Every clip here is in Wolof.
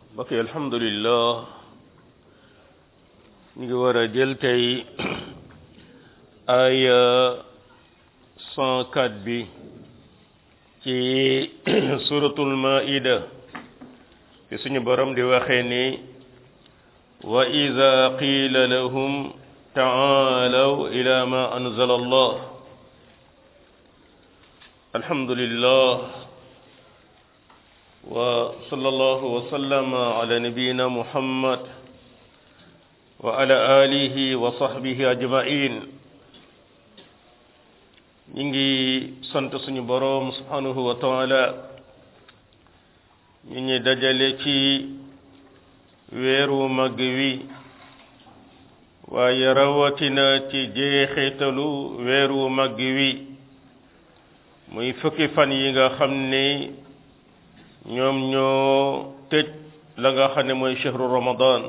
mbokk yi alhamdulillah ñu ngi war a jël tey ay cent quatre bi ci suratul maida fi suñu borom di waxee ni wa ida qiila lahum taalaw ila ma anzala allah alhamdulillah wa sallallahu wa sallama ala nabiyyina muhammad wa ala alihi wa sahbihi ajma'in ñi ngi sant suñu boroom subhanahu wa taala ñu ñi dajale ci weeru mag wi waaye rawatina ci jeexitalu weeru mag wi muy fukki fan yi nga xam ne ñoom ñoo tëj la nga xam ne mooy chehru ramadan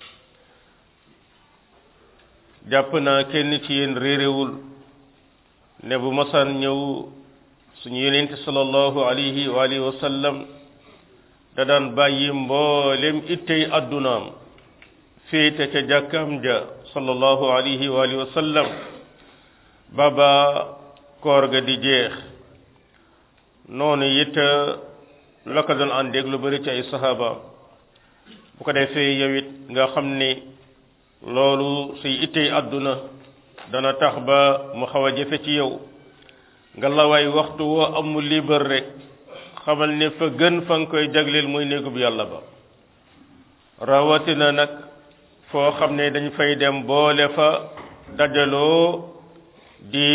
jàpp naa kenn ci yéen réeréwul ne bu masaan ñëw suñu yonente sallallahu alayhi wa alihi wa sallam da daan bàyyi mboolem ittey addunaam féete ca jàkkam ja sallallahu alayhi wa alihi wa sallam baba koor ga di jeex noonu it la ko doon àndeeg lu bari ci ay sahaaba bu ko defee yow it nga xam ne loolu say ittey àdduna dana tax ba mu xaw a jafe ci yow nga la waay waxtu woo amul libre rek xamal ne fa gën fa nga koy jagleel muy néegub yàlla ba rawatina nag foo xam ne dañ fay dem boole fa dajaloo di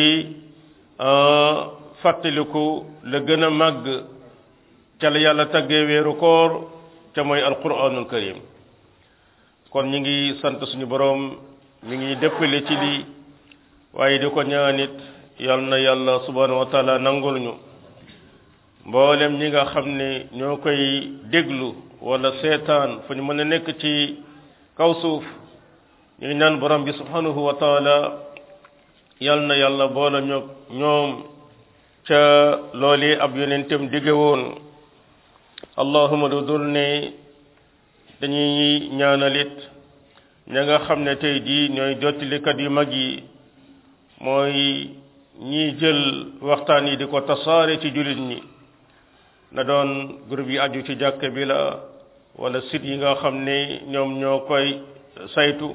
fàttaliku la gën a màgg ca la yàlla taggee weeru koor ca mooy alquranul karim kon ñi ngi sant suñu boroom mi ngi dëppale ci lii waaye di ko ñaanit yal na yàlla subhanahu wa taala nangul ñu mboolem ñi nga xam ne ñoo koy déglu wala seetaan fu ñu mën a nekk ci kaw suuf ñu ngi naan borom bi subhanahu wa taala yal na yàlla boole ñoo ñoom ca loolu ab yonentam dige woon allahuma du dul ne dañuy ñaanalit ña nga xam ne tey jii ñooy jottalikat yu mag yi mooy ñiy jël waxtaan yi di ko tasaare ci jullit ñi na doon groupe yi aju ci jàkk bi la wala site yi nga xam ne ñoom ñoo koy saytu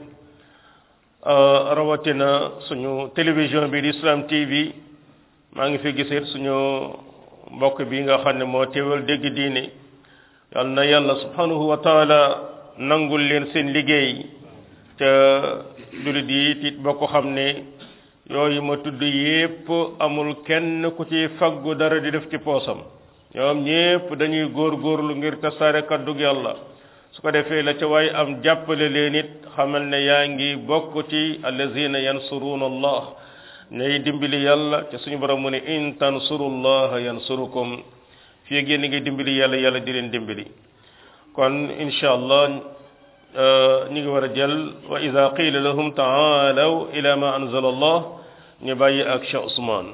rawatina suñu télévision bi di Islam TV maa ngi fi gisit suñu mbokk bi nga xam ne moo teewal dégg diine yal na yàlla subhanahu wa taala nangul leen seen liggéey te jullit yi it boo ko xam ne yooyu ma tudd yépp amul kenn ku ci faggu dara di def ci poosam ñoom ñépp dañuy góor-góorlu ngir tasaare kaddug yàlla su ko defee la ca waaye am jàppale leen it xamal ne yaa ngi bokk ci allazina yansuruuna allah ñay dimbali yàlla te suñu borom mu ne in tansurullaha yansurukum fii génn ngi dimbali yàlla yàlla di leen dimbali kon insha allah ñu ngi war a jël wa ida qila lahum taalaw ila ma anzala allah ñu bàyyi ak Cheikh Ousmane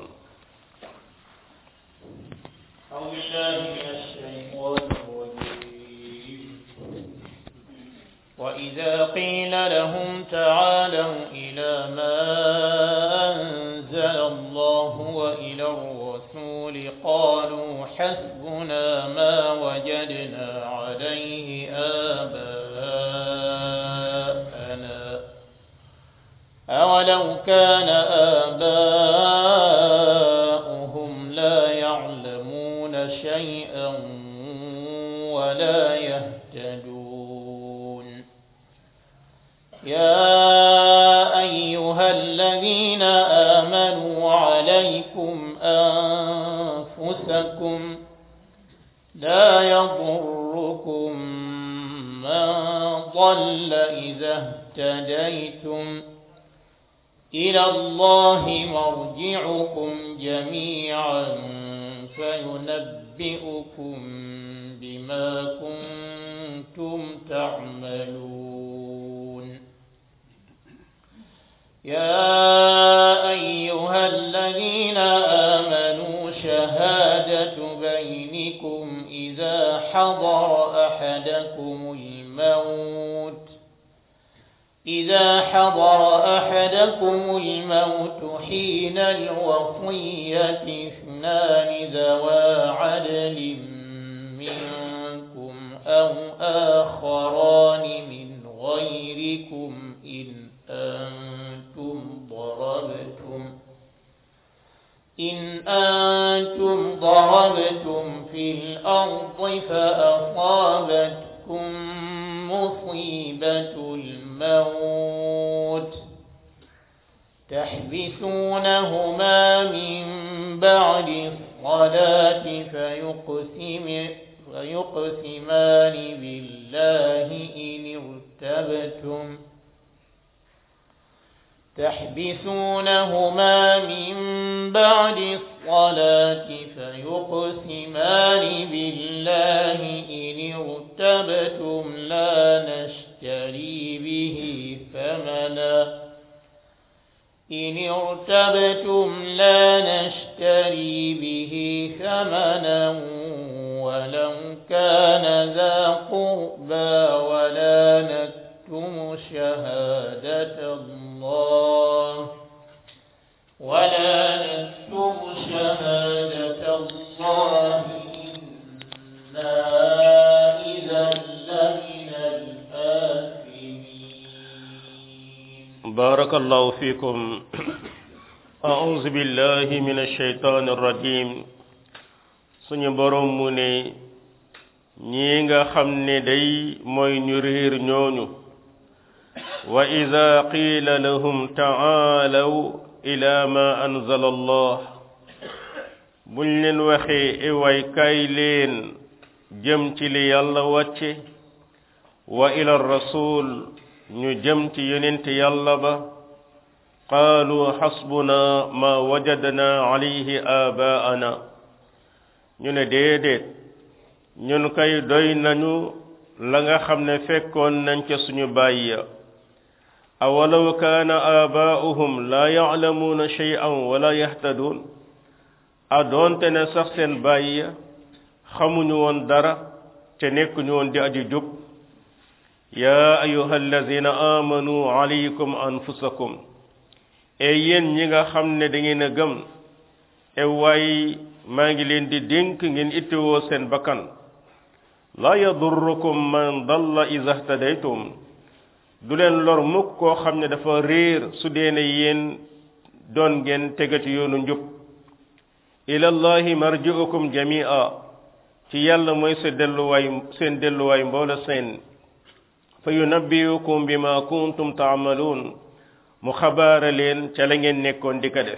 وإذا قيل لهم تعالوا إلى ما أنزل الله وإلى الرسول قالوا حسبنا ما وجدنا عليه آباءنا أولو كان آباؤهم لا يعلمون شيئا ولا يهتدون يا أيها الذين آمنوا عليكم أنفسكم لا يضركم من ضل إذا اهتديتم إلى الله مرجعكم جميعا فينبئكم بما كنتم تعملون يا أيها الذين آمنوا شهادة بينكم إذا حضر أحدكم أحدكم الموت إذا حضر أحدكم الموت حين الوصية اثنان ذوا عدل منكم أو آخران من غيركم إن أنتم ضربتم إن أنتم ضربتم في الأرض فأصابتكم مصيبة الموت تحبسونهما من بعد الصلاة فيقسم فيقسمان بالله إن ارتبتم تحبسونهما من بعد الصلاة فيقسمان بالله إن ارتبتم لا نشتري به ثمنا إن ارتبتم لا نشتري به ثمنا ولو كان ذا قربى ولا نكتم شهادة الله ولا نكتم شهادة الله إنا إذا لمن الآثمين بارك الله فيكم أعوذ بالله من الشيطان الرجيم suñu borom mu ne ñii nga xam ne day mooy ñu réer ñooñu wa ida qiila lahum taalaw ila ma anzala allah buñ leen waxee iwaay kay leen jëm ci li yàlla wàcce wa ila rasul ñu jëm ci yonent yàlla ba qaalu xasbuna ma wajadna alayhi abaana ñu ne déedéet ñun kay doy nañu la nga xam ne fekkoon nañ ca suñu baay ya awalaw kaana aabaa'uhum laa ya'lamuuna shay'an wala yahtaduun a doonte ne sax seen baay ya xamuñu woon dara te nekkuñu woon di aji jub yaa ayuha allazina amanu alaykum anfusakum e yéen ñi nga xam ne da ngeen a gëm e waay maa ngi leen di dénk ngeen ittewoo seen bakkan laa yadurrukum man dalla iza htadaytum du leen lor mukk koo xam ne dafa réer su dee ne yéen doon ngeen tegati yoonu njub ilallahi marji'ukum jami'a ci yàlla mooy sa delluwaay seen delluwaay mboola seen fa yunabbi'ukum bima kuntum ta'malun mu xabaara leen ca la ngeen nekkoon di ko def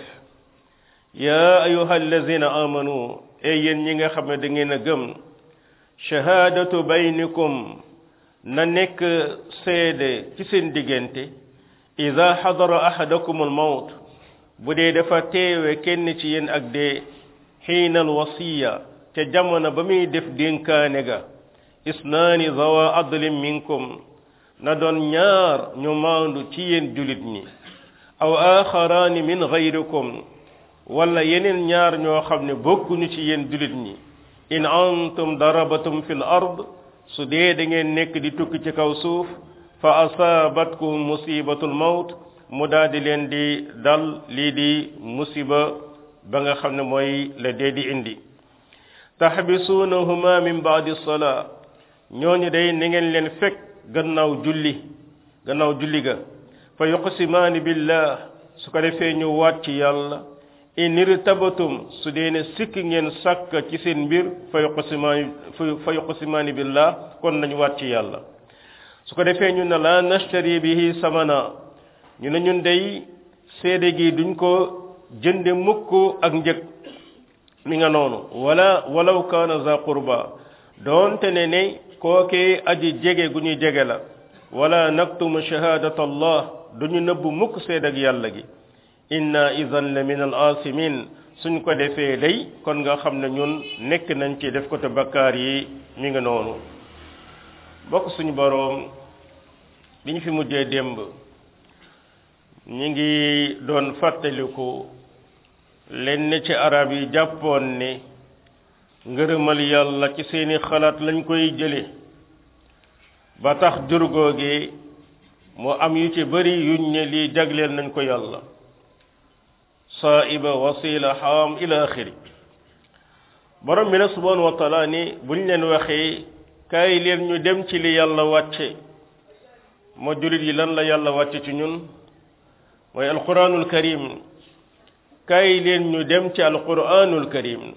yaa ayuha allazina amanu e yéen ñi nga xam ne da ngeen a gëm shahaadatu baynikum na nekk seede ci seen diggante ida xadara ahadakum almawt bu dee dafa teewe kenn ci yéen ak dee xiina alwasiya te jamono ba muy def dénkaane ga isnaani zawa adlin minkum na doon ñaar ñu maandu ci yéen julit ñi aw axaraani min gayrikum wala yeneen ñaar ñoo xam ne bokkuñu ci yéen julit ñi in antum darabatum fil ard su dee da ngeen nekk di tukki ci kaw suuf fa asaabatkum musibatul mawt mu daal di leen di dal lii di musiba ba nga xam ne mooy la dee di indi tahbisuunahuma min baadi salaa ñooñu day na ngeen leen fekk gannaaw julli gannaaw julli ga fa yuqsimaani billah su ko defee ñu waat ci yàlla in irtabatum su dee ne sikk ngeen sàkk ci seen mbir fa yuqsimaani fa yuqsimaani billah kon nañu waat ci yàlla su ko defee ñu ne la nashtari bihi samana ñu ne ñun day seede gi duñ ko jënde mukk ak njëg mi nga noonu wala walaw kaana za qurba doonte ne ne kookee aji jege gu ñuy jege la wala naktumu shahadat allah duñu nëbb mukk seede ak yàlla gi inna idan la min al asimin suñ ko defee day kon nga xam ne ñun nekk nañ ci def ko te bakkaar yi mi nga noonu bokk suñu boroom bi ñu fi mujjee démb ñi ngi doon fàttaliku lenn ci arab yi jàppoon ne ngërëmal yàlla ci seeni xalaat lañ koy jële ba tax jur googi mu am yu ci bëri yuñ ne lii jagleel nañ ko yàlla saiba wasila xaam ila axiri borom bi nag subhanahu wa taala ni buñ leen waxee kaay leen ñu dem ci li yàlla wàcce moo julit yi lan la yàlla wàcce ci ñun mooy alquranul karim kaay leen ñu dem ci alquranul karim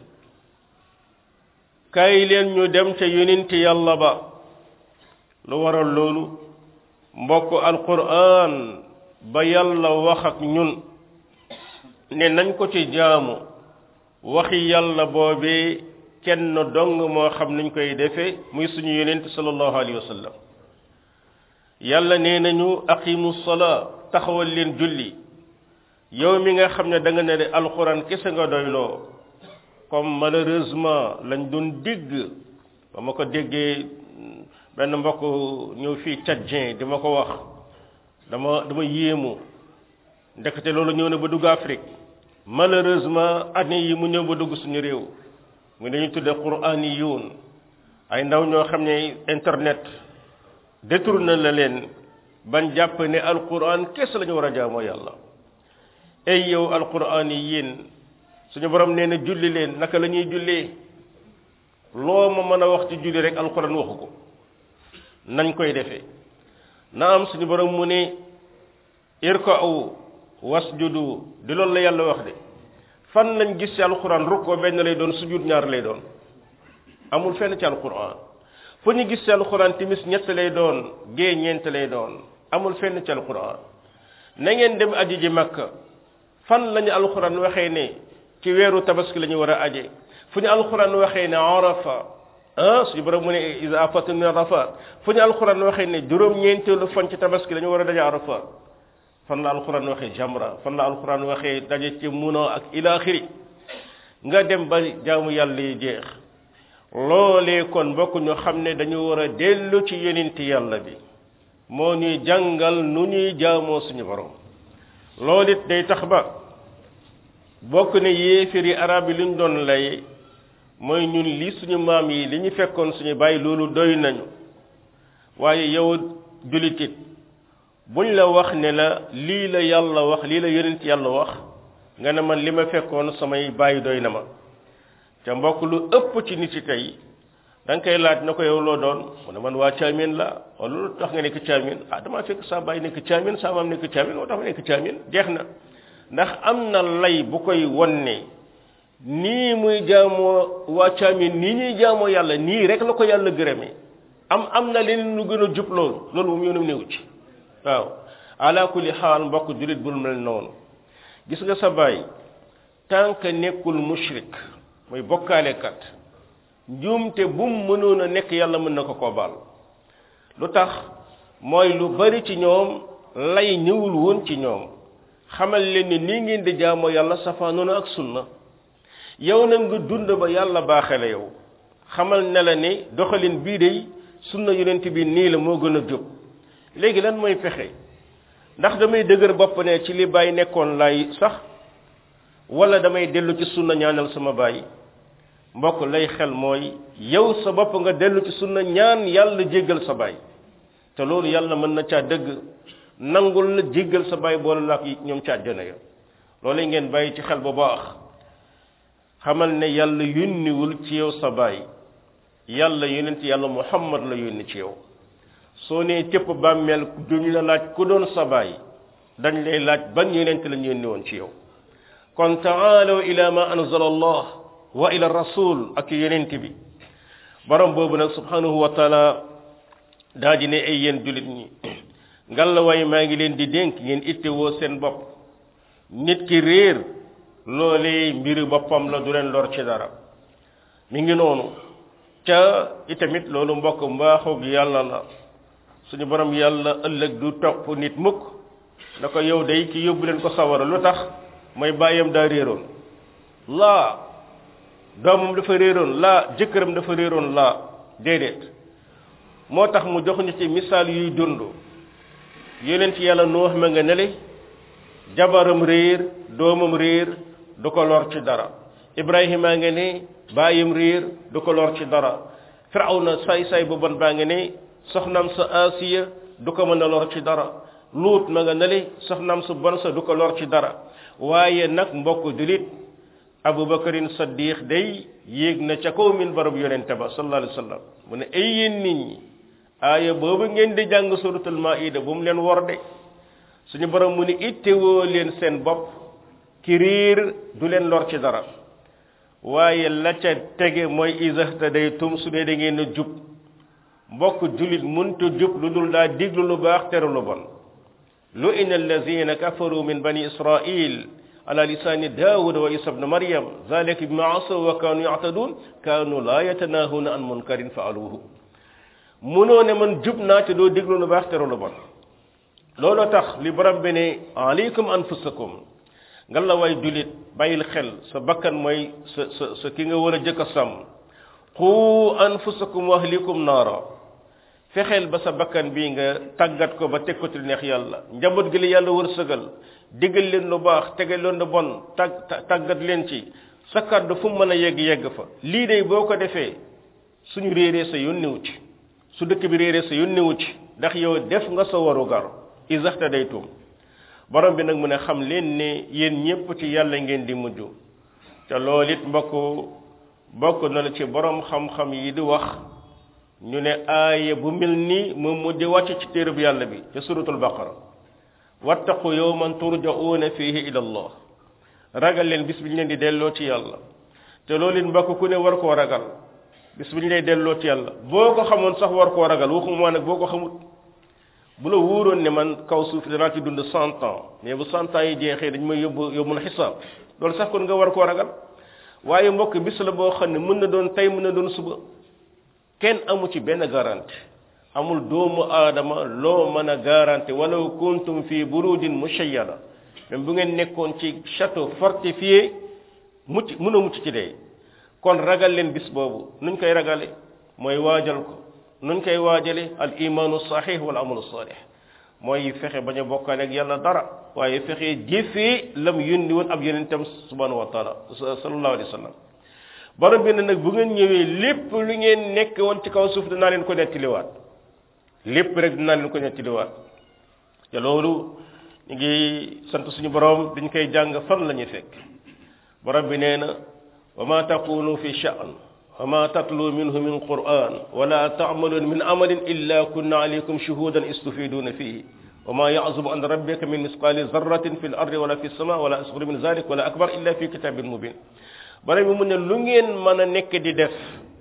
kaay leen ñu dem ca yonent yàlla ba lu waral loolu mbokk alquran ba yàlla wax ak ñun ne nañ ko ci jaamu waxi yàlla boobee kenn dong moo xam nañ koy defe muy suñu yonent sallallahu alayhi wa sallam yàlla nee nañu aqimu salaa taxawal leen julli yow mi nga xam ne da nga ne de alquran kese nga doyloo comme malheureusement lañ doon dégg ba ma ko déggee benn mbokk ñëw fii tchadien di ma ko wax dama dama yéemu ndekete loolu ñëw na ba dugg Afrique malheureusement année yi mu ñëw ba dugg suñu réew mu dañuy tudde quraaniyuun ay ndaw ñoo xam ne internet détourné la leen ban jàpp ne alquran kese la ñu war a jaamoo yàlla ay yow alquran yi yéen suñu borom nee na julli leen naka la ñuy jullee loo ma mën a wax ci julli rek alquran waxu ko nañ koy defee na am suñu borom mu ne irka'u wasjudu di loolu la yàlla wax de fan lañ gis ci alquran rukkoo benn lay doon sujud ñaar lay doon amul fenn ci alquran fu ñu gis ci alquran timis ñett lay doon gée ñeent lay doon amul fenn ci alquran na ngeen dem aji ji makka fan lañu alquran waxee ne ci weeru tabaski la ñu war a aje fu ñu alquran waxee ne arafa ah suñu borom mu ne isa afatum min arafa fu ñu alquran waxee ne juróom-ñeenteelu fan ci tabaski la ñu war a daje arafa fan la alquran waxee jamra fan la alquran waxee daje ci muno ak ilaaxiri nga dem ba jaamu yàlla yi jeex loolee kon mbokk ñu xam ne dañu war a dellu ci yonent yàlla bi moo ñuy jàngal nu ñuy jaamoo suñu borom loolu it day tax ba bokk ne yéefiri arab yi luñ doon lay mooy ñun li suñu maam yi li ñu fekkoon suñu bàyyi loolu doy nañu waaye yow julitit buñ la wax ne la lii la yàlla wax lii la yonent yàlla wax nga ne man li ma fekkoon samay bàyyi doy na ma ca mbokk lu ëpp ci nit ci tey da nga koy laaj na ko yow loo doon mu ne man waa caamin la wala lu tax nga nekk caamin ah damaa fekk saa bàyyi nekk caamin saa maam nekk caamin moo tax ma nekk caamin jeex na ndax am na lay bu koy wonne nii muy jaamoo waa caamin nii ñuy jaamoo yàlla nii rek la ko yàlla gërëmee am am na leneen lu gën a jub loolu loolu moom yoonam néew ci waaw ala kulli xaal mbokk julit bul mel noonu gis nga sa baay tant que nekkul mushrik muy bokkaalekat njuumte bu mu mënoon a nekk yàlla mën na ko koo baal lu tax mooy lu bari ci ñoom lay ñëwul woon ci ñoom xamal leen ni nii ngeen di jaamoo yàlla safaanoona ak sunna yow nag nga dund ba yàlla baaxe la yow xamal ne la ne doxalin bii day sunna yonent bi nii la moo gën a jóg léegi lan mooy fexe ndax damay dëgër bopp ne ci li bàyyi nekkoon lay sax wala damay dellu ci sunna ñaanal sama bàyyi mbokk lay xel mooy yow sa bopp nga dellu ci sunna ñaan yàlla jéggal sa baay te loolu yàlla mën na caa dëgg nangul la jéggal sa baay boole la ak ñoom ca àjjana ya loolu ngeen bàyyi ci xel bu baax xamal ne yàlla yónniwul ci yow sa baay yàlla yonent yàlla muhammad la yónni ci yow soo nee cëpp bàmmeel duñu la laaj ku doon sa baay dañ lay laaj ban yonent lañ yónni woon ci yow kon taalaw ila ma anzala allah wa ila rasul ak yonent bi borom boobu nag subhanahu wa taala daa di ne ay yéen julit ñi ngalla waay maa ngi leen di dénk ngeen ittewoo seen bopp nit ki réer loolee mbiru boppam la du leen lor ci dara mi ngi noonu ca itamit loolu mbokk mbaaxoog yàlla la suñu borom yàlla ëllëg du topp nit mukk na ko yow day ki yóbbu leen ko sawara lu tax mooy bàyyam daa réeroon laa doomam dafa réeroon laa jëkkëram dafa réeroon laa déedéet moo tax mu jox ñu ci misaal yuy dund yonent yàlla noox ma nga nele jabaram réer doomam réer du ko lor ci dara ibrahima nga ne bàyyam réer du ko lor ci dara firawna say say bu bon baa nga ne soxnaam sa asiya du ko mën a lor ci dara luut ma nga nale soxnaam su bon sa du ko lor ci dara waaye nag mbokk julit abubakarin saddiq day yéeg na ca kaw min barab yonente ba sallallahu alayhi wa sallam mu ne ay yéen nit ñi aaya boobu ngeen di jàng suratul maida bu mu leen wor de suñu borom mu ne ittewoo leen seen bopp ki riir du leen lor ci dara waaye la ca tege mooy isahtadaytum su dee da ngeen a jub mbokk julit munta jub lu dul daa diglu lu baax teru lu bon lu ina allazina kafaru min bani israil على لسان داود وعيسى ابن مريم ذلك بما عصوا وكانوا يعتدون كانوا لا يتناهون عن منكر فعلوه munoo ne man jub naa te doo déglu lu baax te lu bon looloo tax li borom bi ne alaykum anfusakum nga la way julit bàyyil xel sa bakkan mooy sa sa sa ki nga war a jëkk a sàmm qu anfusakum wa ahlikum naara fexeel ba sa bakkan bii nga tàggat ko ba teg ko ci neex yàlla njaboot gi la yàlla wërsëgal digal leen lu baax tegal leen lu bon tag tàggat leen ci sa kàddu fu mu mën a yegg yegg fa lii de boo ko defee suñu réeree sa yónnewu ci su dëkk bi réeree sa yónnewu ci ndax yow def nga sa waru gar isaxta day tuum borom bi nag mu ne xam leen ne yéen ñépp ci yàlla ngeen di mujj te loolu it mbokk bokk na la ci borom xam-xam yi di wax ñu ne aaya bu mel ni moom mu di wàcc ci téereb yàlla bi te suratul baqara wattaqu yawman turja'una fihi ila allah ragal leen bis bi ñu leen di delloo ci yàlla te loolu it mbokk ku ne war koo ragal bis bi ñu lay delloo ci yàlla boo ko xamoon sax war koo ragal waxuma nag boo ko xamut bu la wóoroon ne man kaw suuf danaa ci dund cent ans mais bu cent ans yi jeexee dañ may yóbbu yóbbu na xisaab loolu sax kon nga war koo ragal waaye mbokk bis la boo xam ne mën na doon tey mën na doon suba kenn amu ci benn garanti amul doomu aadama loo mën a garanti walaw kuntum fi burujin mushayyada même bu ngeen nekkoon ci château fortifié mucc mën a mucc ci dee kon ragal leen bis boobu nuñ koy ragale mooy waajal ko nuñ koy waajale al imaanu sahih wal amalu salih mooy fexe bañ a bokkaale ak yàlla dara waaye fexe jëfee lam yónni woon ab yonentam subhanahu wa taala sallallahu alayhi wa sallam borom bi ne nag bu ngeen ñëwee lépp lu ngeen nekk woon ci kaw suuf dinaa leen ko nettaliwaat lépp rek dinaa leen ko nettaliwaat te loolu ñu ngi sant suñu borom dañ koy jàng fan la ñuy fekk borom bi nee na wa ma taqulu fi sha'n wa ma tatlu minhu min quran wala ta'malun min amalin illa kunna alaykum shuhudan istufiduna fihi wa ma ya'zubu an rabbika min misqali zarratin fi al-ardi wala fi as-sama wala asghar min zalik wala akbar illa fi kitabin mubin borom bi mu ne lu ngeen mën a nekk di def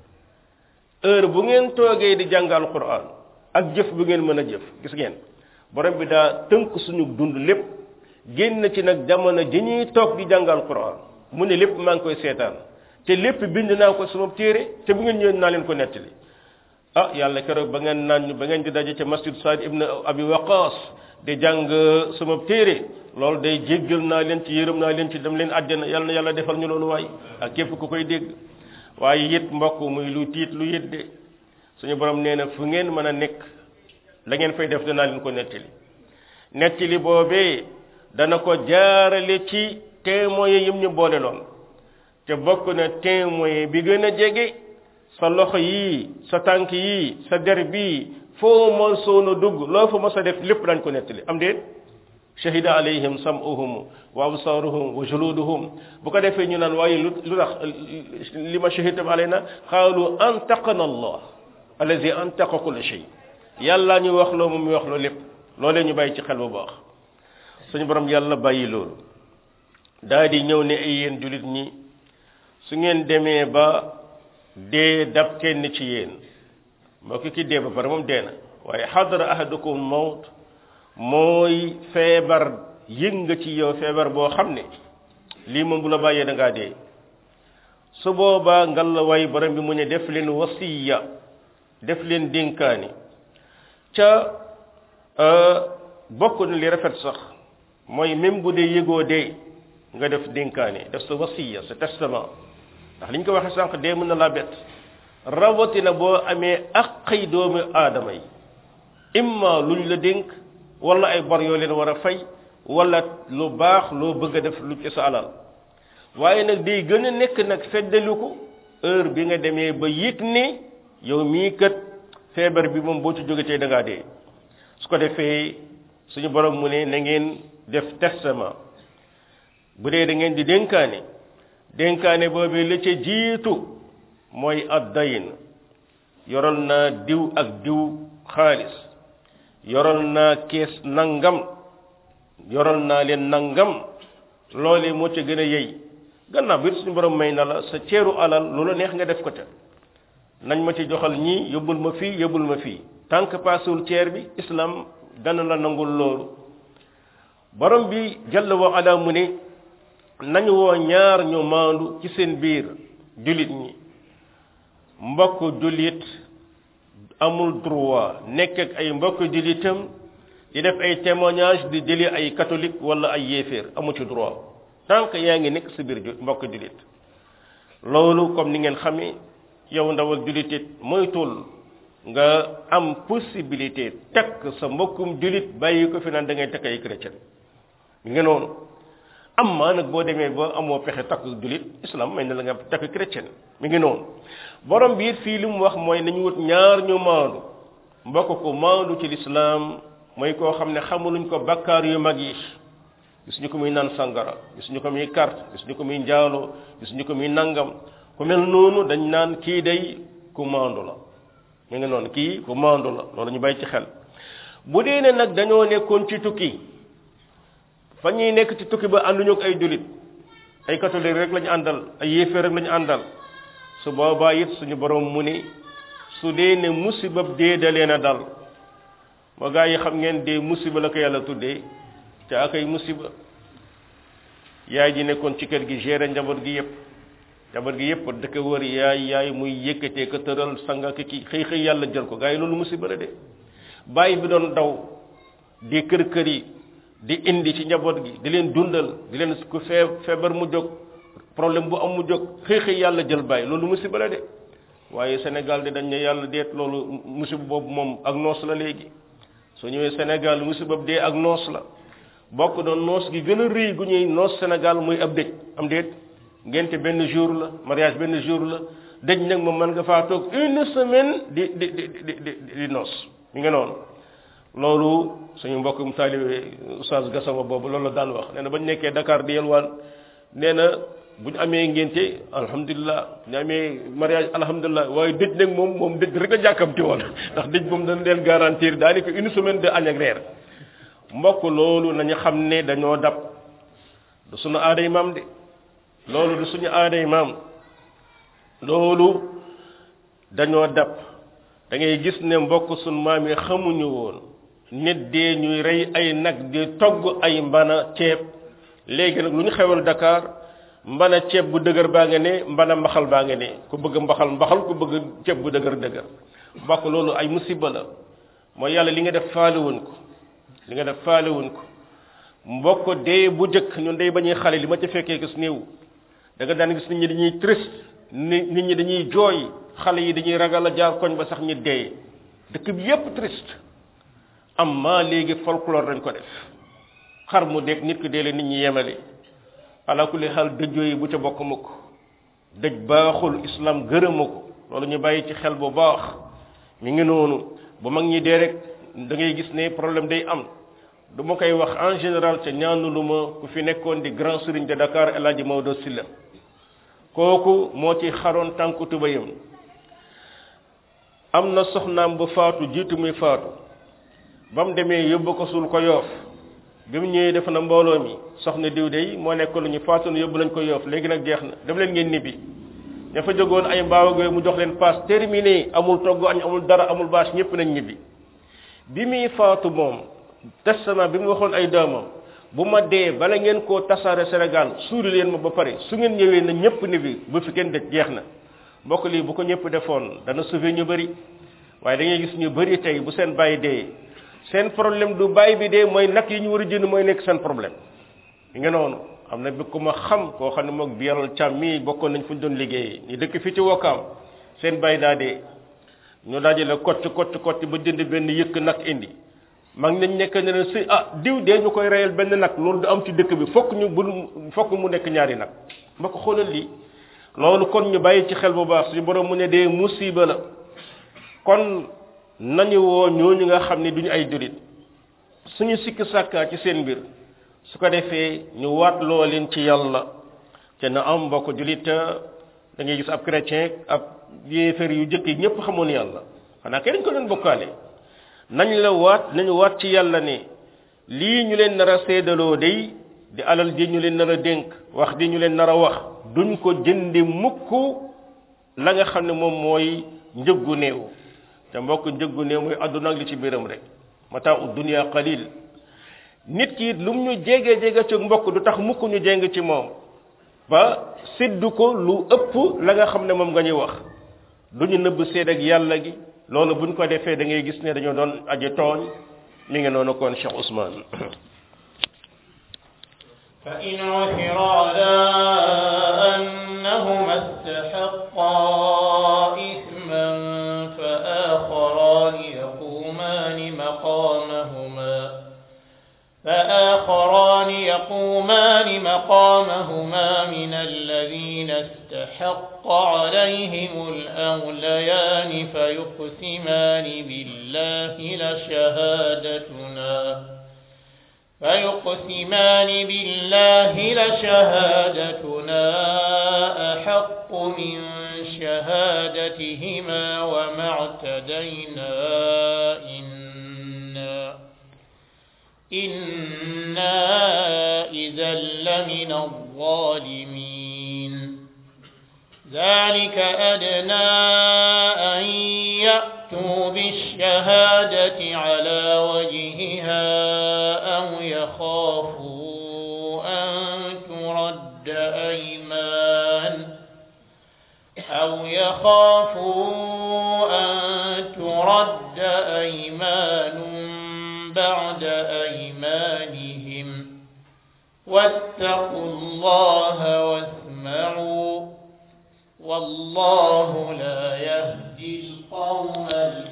heure bu ngeen toogee di jàngal quran ak jëf bu ngeen mën a jëf gis ngeen borom bi daa tënk suñu dund lépp génn ci nag jamono ji ñuy toog di jàngal quran mu ne lépp maa ngi koy seetaan te lépp bind naa ko sama téere te bu ngeen ñëwee naa leen ko nettali ah yàlla keroog ba ngeen naan ba ngeen di daje ca masjid Saad ibn Abi Waqas di jàng sama téere loolu day jéggal naa leen ci yërëm naa leen ci dem leen àjjana yàlla na yàlla defal ñu loolu waay ak képp ku koy dégg waaye it mbokk muy lu tiit lu yit de suñu borom nee na fu ngeen mën a nekk la ngeen fay def danaa leen ko nettali nettali boobee dana ko jaarale ci témoins yi ñu boole loon te bokk na témoin bi gën a jege sa loxo yii sa tànk yii sa der bii foo mën soona dugg loo fa mos a def lépp dañ ko nettali am déet shahida alayhim sam'uhum wa absaruhum wa juluduhum bu ko defee ñu naan waaye lu lu tax li ma shahidtum alayna qaalu antaqana allah allazi antaqa kulla shay yàlla ñu wax loo moom mi wax loo lépp loolee ñu bàyyi ci xel bu baax suñu borom yàlla bàyyi loolu daa di ñëw ne ay yéen julit ñi su ngeen demee ba dee dab kenn ci yéen moo ki ki dee ba pare moom dee na waaye xadara ahadukum mawt mooy feebar yëg nga ci yow feebar boo xam ne lii moom bu la bàyyee da ngaa dee su boobaa ngal la way borom bi mu ne def leen wasiya def leen dénkaani ca bokk na li rafet sax mooy même bu dee yëgoo dee nga def dénkaani def sa wasiya sa testament ndax li ñu ko waxee sànq dee mën na laa bett rawatina boo amee aqay doomu aadama yi imma luñ la dénk wala ay bor yoo leen war a fay wala lu baax loo bëgg a def lu ci sa alal waaye nag day gën a nekk nag feddali ko heure bi nga demee ba yëg ne yow mii kat feebar bi moom boo ci jógetee da ngaa dee su ko defee suñu borom mu ne na ngeen def testament bu dee da ngeen di dénkaane dénkaane boobu la ca jiitu mooy addayin yoral naa diw ak diw xaalis yoral naa kees nangam yoral naa leen nangam loolee moo ca gën a yey gannaaw bi suñu borom may na la sa ceeru alal lu la neex nga def ko te nañ ma ci joxal ñii yóbbul ma fii yóbbul ma fii tant que paasewul ceer bi islam dana la nangul loolu borom bi jalla wa ala mu ne nañu woo ñaar ñu maandu ci seen biir jullit ñi mbokk jullit amul droit nekk ak ay mbokk jullitam di def ay témoignage di jëli ay catholique wala ay yéeféer amu ci droit tant que yaa ngi nekk sa biir mbokk jullit loolu comme ni ngeen xamee yow ndawal jullit it moytul nga am possibilité takk sa mbokkum jullit bàyyi ko fi naan da ngay takk ay chrétien mi ngi noonu am maa nag boo demee ba amoo pexe takk jullit islam may na la nga takk chrétien mi ngi noonu borom bi it fii li mu wax mooy nañu wut ñaar ñu maandu mbokk ko maandu ci lislaam mooy koo xam ne xamuluñ ko bakkaar yu mag yi gis ñu ko muy naan sangara gis ñu ko muy carte gis ñu ko muy njaaloo gis ñu ko muy nangam ku mel noonu dañ naan kii day ku maandu la mi ngi noonu kii ku maandu la loolu ñu bàyyi ci xel bu dee ne nag dañoo nekkoon ci tukki fa ñuy nekk ci tukki ba ànduñu ak ay jullit ay catholique rek lañu àndal ay yéeféer rek lañu àndal su boobaa it suñu borom mu ni su dee ne musibab dee da leen a dal ma gaa yi xam ngeen dee musiba la ko yàlla tuddee te ak ay musiba yaay ji nekkoon ci kër gi gérer njaboot gi yépp njaboot gi yépp dëkk wër yaay yaay muy yëkkatee ko tëral sanga ki ki xëy xëy yàlla jël ko gaa yi loolu musiba la de bàyyi bi doon daw di kër kër yi di indi ci njaboot gi di leen dundal di leen ku fee feebar mu jóg problème bu am mu jóg xëy xëy yàlla jël bàyyi loolu musiba la de waaye Sénégal de dañ ne yàlla deet loolu musiba boobu moom ak noos la léegi soo ñëwee Sénégal musiba dee ak noos la bokk doon noos gi gën a rëy gu ñuy noos Sénégal muy ab dëj am déet ngente benn jour la mariage benn jour la dëj nag moom mën nga faa toog une semaine di di di di di di noos mi nga noonu loolu suñu mbokkum taalibe oustaz Gassama boobu loolu la daan wax nee na ba ñu nekkee Dakar di yelwaan nee na bu ñu amee ngénte alhamdulilah bu ñu amee mariage alhamdulilah waaye dëj nag moom moom dëj rek a jàkkamti woon ndax dëj moom dañ leen garantir daanaka une semaine de añ ak reer mbokk loolu nañu xam ne dañoo dab du suñu aaday maam de loolu du suñu aaday maam loolu dañoo dab da ngay gis ne mbokk suñu maam yi xamuñu woon nit dee ñuy rey ay nag di togg ay mbana ceeb léegi nag lu ñu xewal Dakar mbana ceeb bu dëgër baa nga ne mbana mbaxal baa nga ne ku bëgg mbaxal mbaxal ku bëgg ceeb bu dëgër dëgër mbokk loolu ay musiba la mooy yàlla li nga def faalewuñ ko li nga def faalewuñ ko mbokk dee bu jëkk ñun day bañuy xale li ma ca fekkee gis néew da nga daan gis nit ñi dañuy triste nit ñi dañuy jooy xale yi dañuy ragal a jaar koñ ba sax ñi dee dëkk bi yépp triste am maa léegi folklore dañ ko def xar mu dégg nit ki dee leen nit ñi yemale ala kulli xaal dëjoo yi bu ca bokk mukk dëj baaxul islam gërëma ko loolu ñu bàyyi ci xel bu baax mi ngi noonu bu mag ñi dee rek da ngay gis ne problème day am du ma koy wax en général ca ñaanulu ma ku fi nekkoon di grand serigne de Dakar El Hadji Maodo Sylla kooku moo ci xaroon tànku tubayam am na soxnaam bu faatu jiitu muy faatu ba mu demee yóbbu ko suul ko yoof bi mu ñëwee def na mbooloo mi soxna diw de moo nekk lu ñu faatu na yóbbu lañ ko yoof léegi nag jeex na def leen ngeen ñibbi ña fa jógoon ay mbaaw ak mu jox leen paas terminé amul togg añ amul dara amul bâche ñëpp nañ ñibbi bi muy faatu moom testament bi mu waxoon ay doomam bu ma dee bala ngeen koo tasaare Sénégal suuri leen ma ba pare su ngeen ñëwee na ñëpp ni bi bu fi kenn dëj jeex na mbokk lii bu ko ñëpp defoon dana sauver ñu bëri waaye da ngay gis ñu bëri tey bu seen bàyyi dee seen problème du bàyyi bi dee mooy nag yi ñu war a jënd mooy nekk seen problème yi nga noonu am na bi ku ma xam koo xam ne moog bi yaral càmm mii bokkoon nañ fu ñu doon liggéeyee ñu dëkk fii ci wokkaam seen bàyyi daa dee ñu dajale kott kott kott ba jënd benn yëkk nag indi mag nañ nekk ne leen si ah diw dee ñu koy reyal benn nag loolu du am ci dëkk bi fokk ñu bu fokk mu nekk ñaari nag ma ko xoolal lii loolu kon ñu bàyyi ci xel bu baax suñu borom mu ne dee musiba la kon nañu woo ñooñu nga xam ne duñu ay julit suñu sikk sàkkaa ci seen mbir su ko defee ñu waat loo leen ci yàlla te na am mbokk julit da ngay gis ab chrétien ab yéefar yu jëkk yi ñëpp xamoon yàlla xanaa kay dañ ko doon bokkaale nañ la waat nañu waat ci yàlla ne lii ñu leen nar a seedaloo day di alal ji ñu leen nar a dénk wax di ñu leen nar a wax duñ ko jëndi mukk la nga xam ne moom mooy njëggu néew te mbokk njëggu néew mooy àdduna ak li ci biiram rek mataa u dunia qalil nit ki it lu mu ñu jege jege ci mbokk du tax mukk ñu jéng ci moom ba séddu ko lu ëpp la nga xam ne moom nga ñuy wax du ñu nëbb seed ak yàlla gi loolu buñ ko defee da ngay gis ne dañoo doon aji tooñ mi ngi noonu kon Cheikh Ousmane فإن عثر على أنهما استحقا إثما فآخران يقومان مقامهما فآخران يقومان مقامهما من الذين استحق عليهم الأوليان فيقسمان بالله لشهادتنا فيقسمان بالله لشهادتنا أحق من شهادتهما وما اعتدينا إنا إنا إذا لمن الظالمين ذلك أدنى أن يأتوا بالشهادة على وجهها أو يخافوا أن ترد أيمان أو يخافوا أن ترد أيمان بعد أيمانهم واتقوا الله واسمعوا والله لا يهدي القوم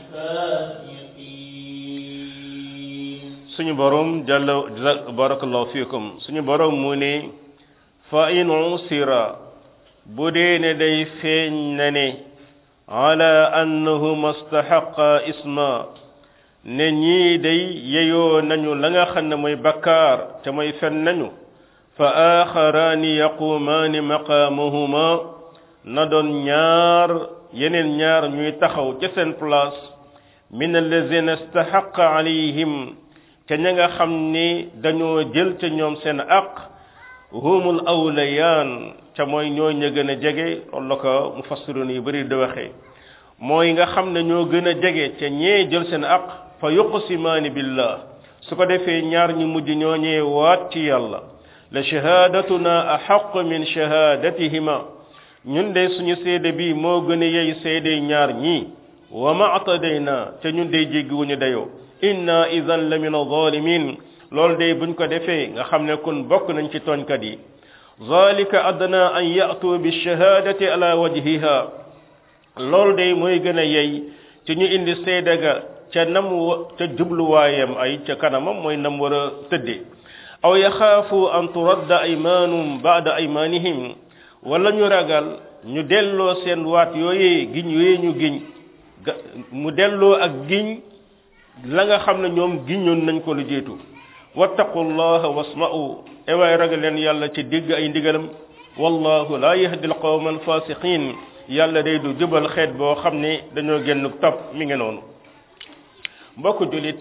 الفاسقين suñu borom jalla barakallahu fiikum suñu borom mu ne fa in usira bu dee ne day feeñ na ne ala annahuma stahaqa isma ne ñii day yeyoo nañu la nga xam ne mooy bakkaar te mooy fen nañu fa axaraani yaqumaani maqaamahuma na doon ñaar yeneen ñaar ñuy taxaw ca seen place min allazina istahaqa alayhim ca ña nga xam ni dañoo jël ca ñoom seen aq humul awlayaan ca mooy ñoo ña gën a jege loolu la ko mufassirun yu bëri di waxee mooy nga xam ne ñoo gën a jege ca ñee jël seen aq fa yuqsimaani billah su ko defee ñaar ñu mujj ñoo ñee waat ci yàlla la shahadatuna ahaq min shahadatihima ñun de suñu seede bi moo gën a yey seede ñaar ñii wa ma atadayna ca ñun de jéggiwuñu dayoo inna idan la min zalimin loolu de buñ ko defee nga xam ne kun bokk nañ ci tooñkat yi zalika adna an ya'tu bi shahadati ala wajhiha loolu de mooy gën a yey ci ñu indi seede ga ca nam ca jubluwaayam ay ca kanamam mooy nam war a tëddee aw yaxaafu an turadda aymanum ba'da aymanihim wala ñu ragal ñu delloo seen waat yooyee giñ yooyee ñu giñ mu delloo ak giñ la nga xam ne ñoom giñoon nañ ko lu jiitu wattaqullaha wasma'u ewaay ragal leen yàlla ci digg ay ndigalam wallahu la yahdi alqawma alfasiqin yàlla day du jubal xeet boo xam ne dañoo génn topp mi ngi noonu mbokk julit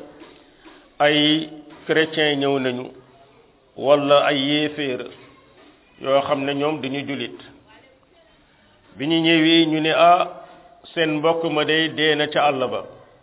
ay chrétien ñëw nañu wala ay yéeféer yoo xam ne ñoom dañu julit bi ñu ñëwee ñu ne ah seen mbokk ma day dee na ca àll ba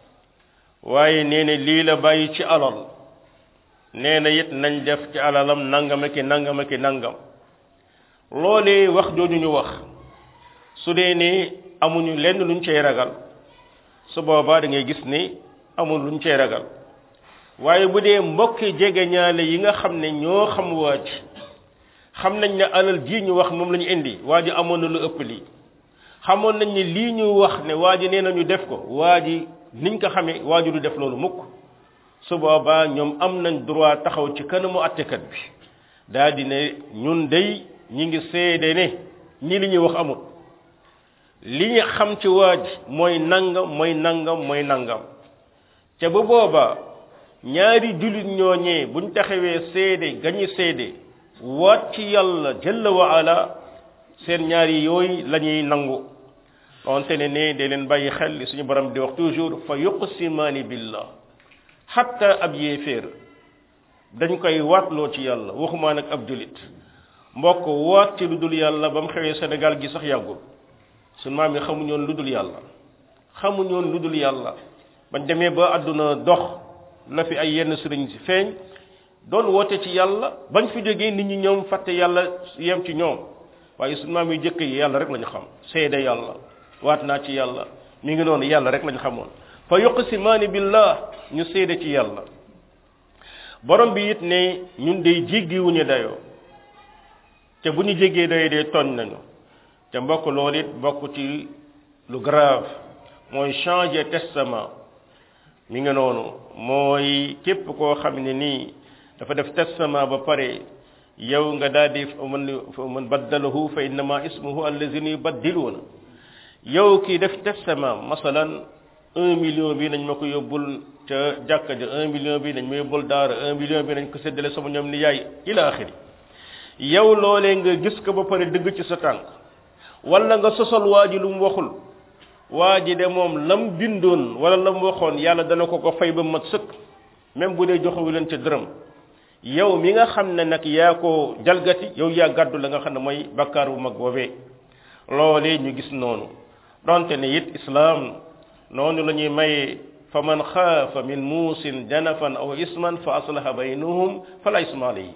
waaye nee na lii la bàyyi ci alal nee na it nañ def ci alalam nangam ki nangam ki nangam loolee wax jooju ñu wax su dee ne amuñu lenn luñ cay ragal su boobaa da ngay gis ni amul luñ cay ragal waaye bu dee mbokki jege ñaale yi nga xam ne ñoo xam waa ji xam nañ ne alal ji ñu wax moom la ñu indi waa ji amoon na lu ëpp lii xamoon nañ ne lii ñu wax ne waa ji nee nañu def ko waa ji niñ ko xamee waa ji du def loolu mukk su boobaa ñoom am nañ droit taxaw ci kanamu attekat bi daal di ne ñun day ñi ngi seede ne ñi li ñuy wax amul li ñu xam ci waa ji mooy nangam mooy nangam mooy nangam te bu boobaa ñaari jullit ñooñee buñ taxawee seede gañu seede waat ci yàlla jalla wa ala seen ñaari yooyu la ñuy nangu donte ne ne de leen bàyyi xel li suñu borom di wax toujours fa yuqsimaani billah hatta ab yéeféer dañ koy waatloo ci yàlla waxumaa nag ab julit mbokk waat ci lu dul yàlla ba mu xewee Sénégal gi sax yàggul suñu maam yi xamuñoon lu dul yàlla xamuñoon lu dul yàlla bañ demee ba àdduna dox la fi ay yenn sëriñ si feeñ doon woote ci yàlla bañ fi jógee nit ñi ñoom fàtte yàlla yem ci ñoom waaye suñu maam yi jëkk yi yàlla rek lañu xam seede yàlla waat naa ci yàlla mi ngi noonu yàlla rek lañu xamoon fa yuqsimaani billah ñu seede ci yàlla borom bi it ne ñun day jéggiwuñu dayoo te bu ñu jéggee dayoo dee tooñ nañu te mbokk loolu it bokk ci lu grave mooy changer testament mi ngi noonu mooy képp koo xam ne nii dafa def testament ba pare yow nga daal di man man baddalahu fa innama ismuhu allazina yubaddiluuna yow kii def testament masalan un million bi nañ ma ko yóbbul ca jàkka ja un million bi nañ ma yóbbul daara un million bi nañ ko séddale sama ñoom ni yaay ila axiri yow loolee nga gis ko ba pare dëgg ci sa tànk wala nga sosal waa ji lu mu waxul waa ji de moom lam bindoon wala lam waxoon yàlla dana ko ko fay ba mat sëkk même bu dee joxewu leen ca dërëm yow mi nga xam ne nag yaa ko jalgati yow yaa gàddu la nga xam ne mooy bakkaar bu mag boobee loolee ñu gis noonu donte ne it islaam noonu la ñuy maye fa man xaafa min muusin janafan aw isman fa aslaha baynahum fala isma alayhi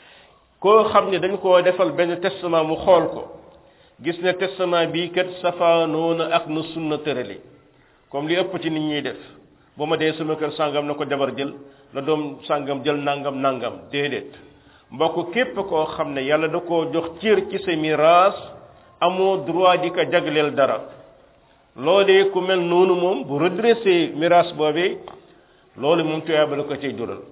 koo xam ne dañ koo defal benn testament mu xool ko gis ne testament bii kat safaanoona ak nu sunna tërali comme li ëpp ci nit ñuy def ba ma dee sama kër sàngam na ko jabar jël na doom sàngam jël nangam nangam déedéet mbokk képp koo xam ne yàlla da koo jox cër ci sa miraas amoo droit di ko jagleel dara loolee ku mel noonu moom bu redressé miraas boobee loolu moom tuyaaba la ko cay jural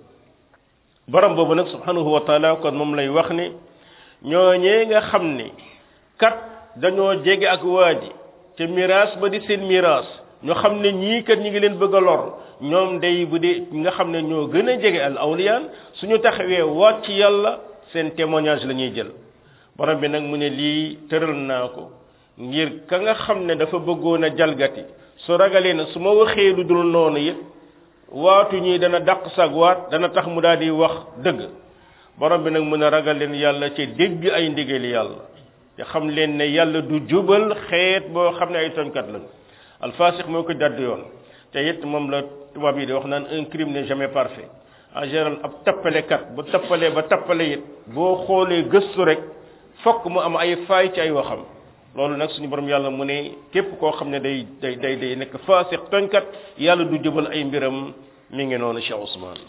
borom boobu nag subhanahu wa taala kon moom lay wax ne ñooñee nga xam ne kat dañoo jege ak waa ji te miraas ba di seen miraas ñu xam ne ñii kat ñi ngi leen bëgg a lor ñoom day bu dee nga xam ne ñoo gën a jege al awliyaan suñu taxawee waat ci yàlla seen témoignage la ñuy jël borom bi nag mu ne lii tëral naa ko ngir ka nga xam ne dafa bëggoon a jalgati su ragalee na su ma waxee lu dul noonu it waatu ñii dana dàq sag waat dana tax mu daal di wax dëgg borom bi nag mën a ragal leen yàlla ci dégg ay ndigali yàlla te xam leen ne yàlla du jubal xeet boo xam ne ay toñkat lañu alfasix moo ko jadd yoon te it moom la tubaab yi di wax naan un crime n'est jamais parfait en général ab tappalekat bu tappalee ba tappale it boo xoolee gëstu rek fokk mu am ay faay ci ay waxam loolu nag suñu borom yàlla mu ne képp koo xam ne day day day day nekk faasix toñkat yàlla du jubal ay mbiram mi ngi noonu Cheikh Ousmane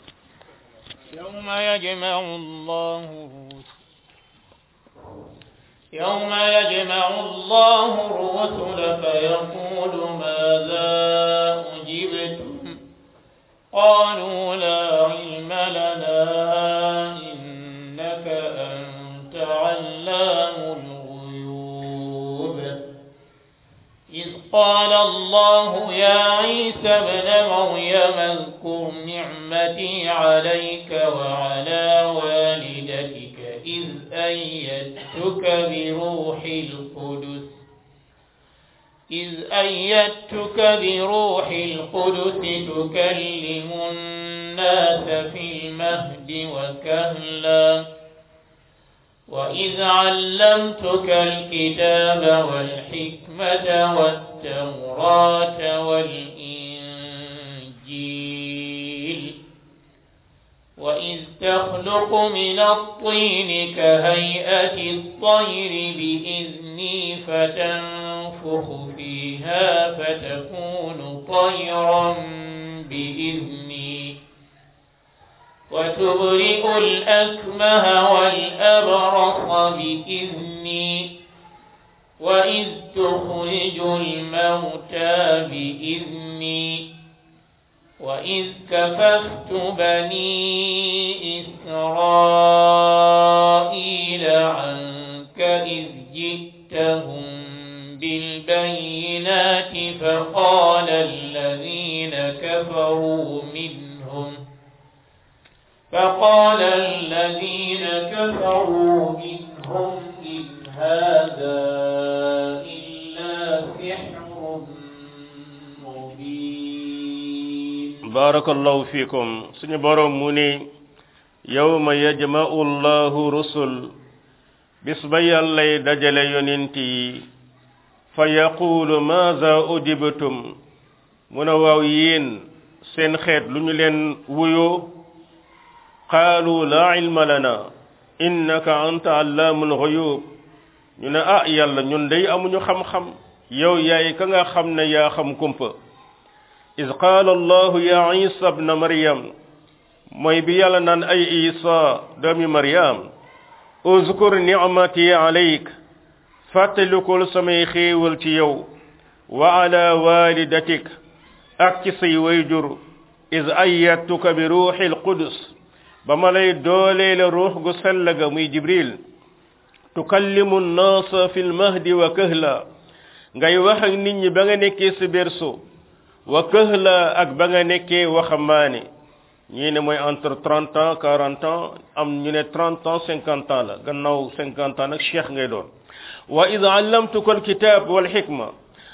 يوم يجمع الله يوم يجمع الله الرسل فيقول ماذا أجبتم قالوا لا علم لنا إنك أنت علام الغيوب إذ قال الله يا عيسى ابن مريم اذكر نعمتي عليك وعلى والدتك إذ أيدتك بروح القدس إذ أيدتك بروح القدس تكلم الناس في المهد وكهلا وإذ علمتك الكتاب والحكمة والتوراة والإنجيل وإذ تخلق من الطين كهيئة الطير بإذني فتنفخ فيها فتكون طيرا بإذني وتبرئ الأكمه والأبرص بإذني وإذ تخرج الموتى بإذني وإذ كففت بني إسرائيل عنك إذ جئتهم بالبينات فقال الذين كفروا منهم فقال الذين كفروا منهم إن هذا إلا سحر مبين barakallahu fikum suñu borom mu ni yawma yajma'u allahu rusul bis ba yàllay dajale yonent yi fa yaqulu maza ujibtum mu ne waaw yéen seen xeet lu ñu leen wuyoo qaalu laa ilma lana innaka anta allaamul ghuyub ñu ne ah yàlla ñun day amuñu xam-xam yow yaay ka nga xam ne yaa xam kumpa iz qaala allahu ya isa bna maryam mooy bi yàlla naan ay isa doomi maryam uzkur nicmati alayk fàttalikul samay xéewal ci yow wa ala walidatik ak ci say wayjur iz ayyatuka bi ruuxil qudus ba ma lay dooleele ruux gu sell ga muy jibril tukallimu nnaasa fi lmahdi wa kahla ngay wax ak nit ñi ba nga nekkee si berceau wa kahla ak ba nga nekkee waxambaane ñii ne mooy entre trente ans quarante ans am ñu ne trente ans cinquante ans la gannaaw cinquante ans nag cheikh ngay doon wa id allamtuka alkitab wal xikma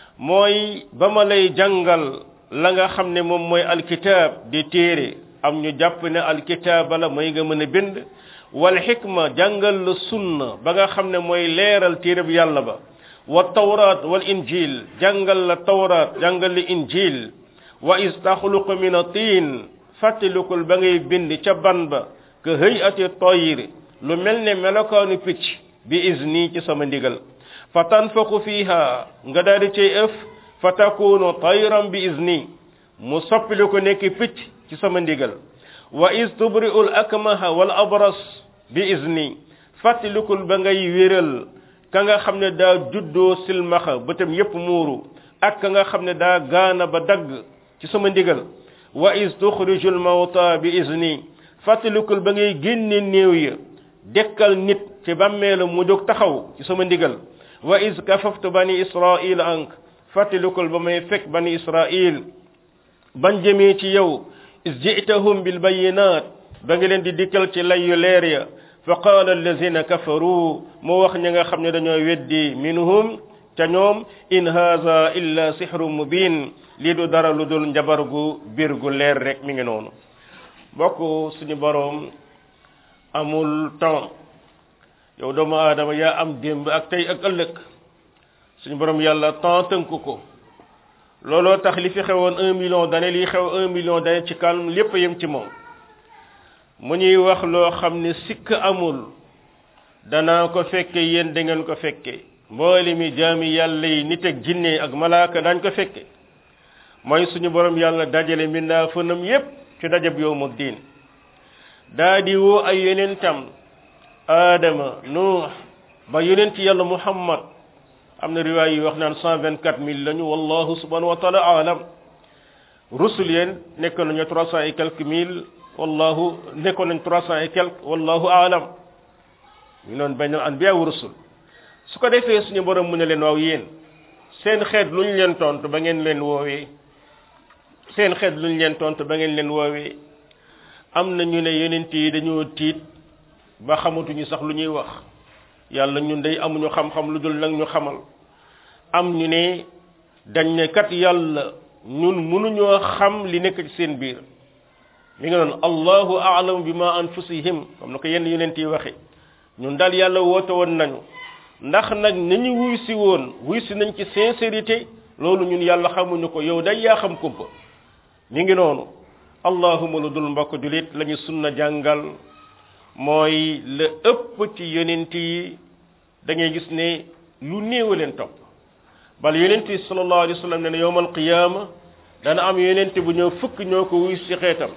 mooy ba ma lay jàngal la nga xam ne moom mooy alkitab di téere am ñu jàpp ne alkitaaba la mooy nga mën a bind wal xikma jàngal la sunna ba nga xam ne mooy leeral téereb yàlla ba wa tawraat wal injil jàngal la tawraat jàngal la injil wa is taxluqu min atiin fàttalikul ba ngay bind ca ban ba ka hëy ati toyir lu mel ne melokaanu picc bi izni ci sama ndigal fa tanfaku fiha nga daal di cay ëf fa takunu tayran bi izni mu soppili ko nekk picc ci sama ndigal wa is tubri'u al akmaha wal abras bi izni fàttalikul ba ngay wéral ka nga xam ne daa juddoo silmaxa bëtam yépp muuru ak ka nga xam ne daa gaana ba dagg ci sama ndigal wa is tuxriju al mawta bi izni fàttalikul ba ngay génne néew ya dekkal nit ci bàmmeelu mu jóg taxaw ci sama ndigal wa is kafaftu bani israil ank fàttalikul ba may fekk bani israil ban jëmee ci yow is ji'tahum bil bayinat ba nga leen di dikkal ci lay yu leer ya fa qaala allazina kafaru mu wax ñi nga xam ne dañoo weddi minhum ca ñoom in haza illa sihru mubin lii du dara lu dul njabar gu biir gu leer rek mi ngi noonu bokk suñu boroom amul temps yow doomu aadama yaa am démb ak tey ak ëllëg suñu boroom yàlla temps tënk ko looloo tax li fi xewoon un million d'années lii xew un million d'années ci kanam lépp yem ci moom mu ñuy wax loo xam ne sikk amul danaa ko fekke yéen da ngeen ko fekke mboole mi jaami yàlla yi nit ak jinne ak malaaka dañ ko fekke mooy suñu borom yàlla dajale mbindaa fënam yépp ci dajab yowmu diin daa di woo ay yonentam aadama nuux ba yonent yàlla muhammad am na riwaay yi wax naan cent vingt quatre mille lañu wallahu subhanahu wa taala alam rusul yéen nekk nañu trois cent et quelques mille wallahu nekkoon nañ trois cent et quelques wallahu alam ñu noon bañ anbiya wa rusul su ko defee suñu borom mu ne leen waaw yéen seen xeet lu ñu leen tontu ba ngeen leen woowee seen xeet lu ñu leen tontu ba ngeen leen woowee am na ñu ne yonent yi dañoo tiit ba xamatuñu sax lu ñuy wax yàlla ñun day amuñu xam-xam lu dul nag ñu xamal am ñu ne dañ ne kat yàlla ñun mënuñoo xam li nekk ci seen biir mi ngi noonu allahu a'lamu bima anfusihim comme na ko yenn yonent yi waxe ñun daal yàlla woote woon nañu ndax nag ni ñu wuy si woon wuy si nañ ci sincérité loolu ñun yàlla xamuñu ko yow day yaa xam kumpa mi ngi noonu allahuma lu dul mbokk julit la ñu sunna jàngal mooy la ëpp ci yonent yi da ngay gis ne lu néew leen topp bal yonent yi sallallahu alayhi wa sallam ne ne yowmal qiyaama dana am yonent bu ñëw fukk ñoo ko wuy ci xeetam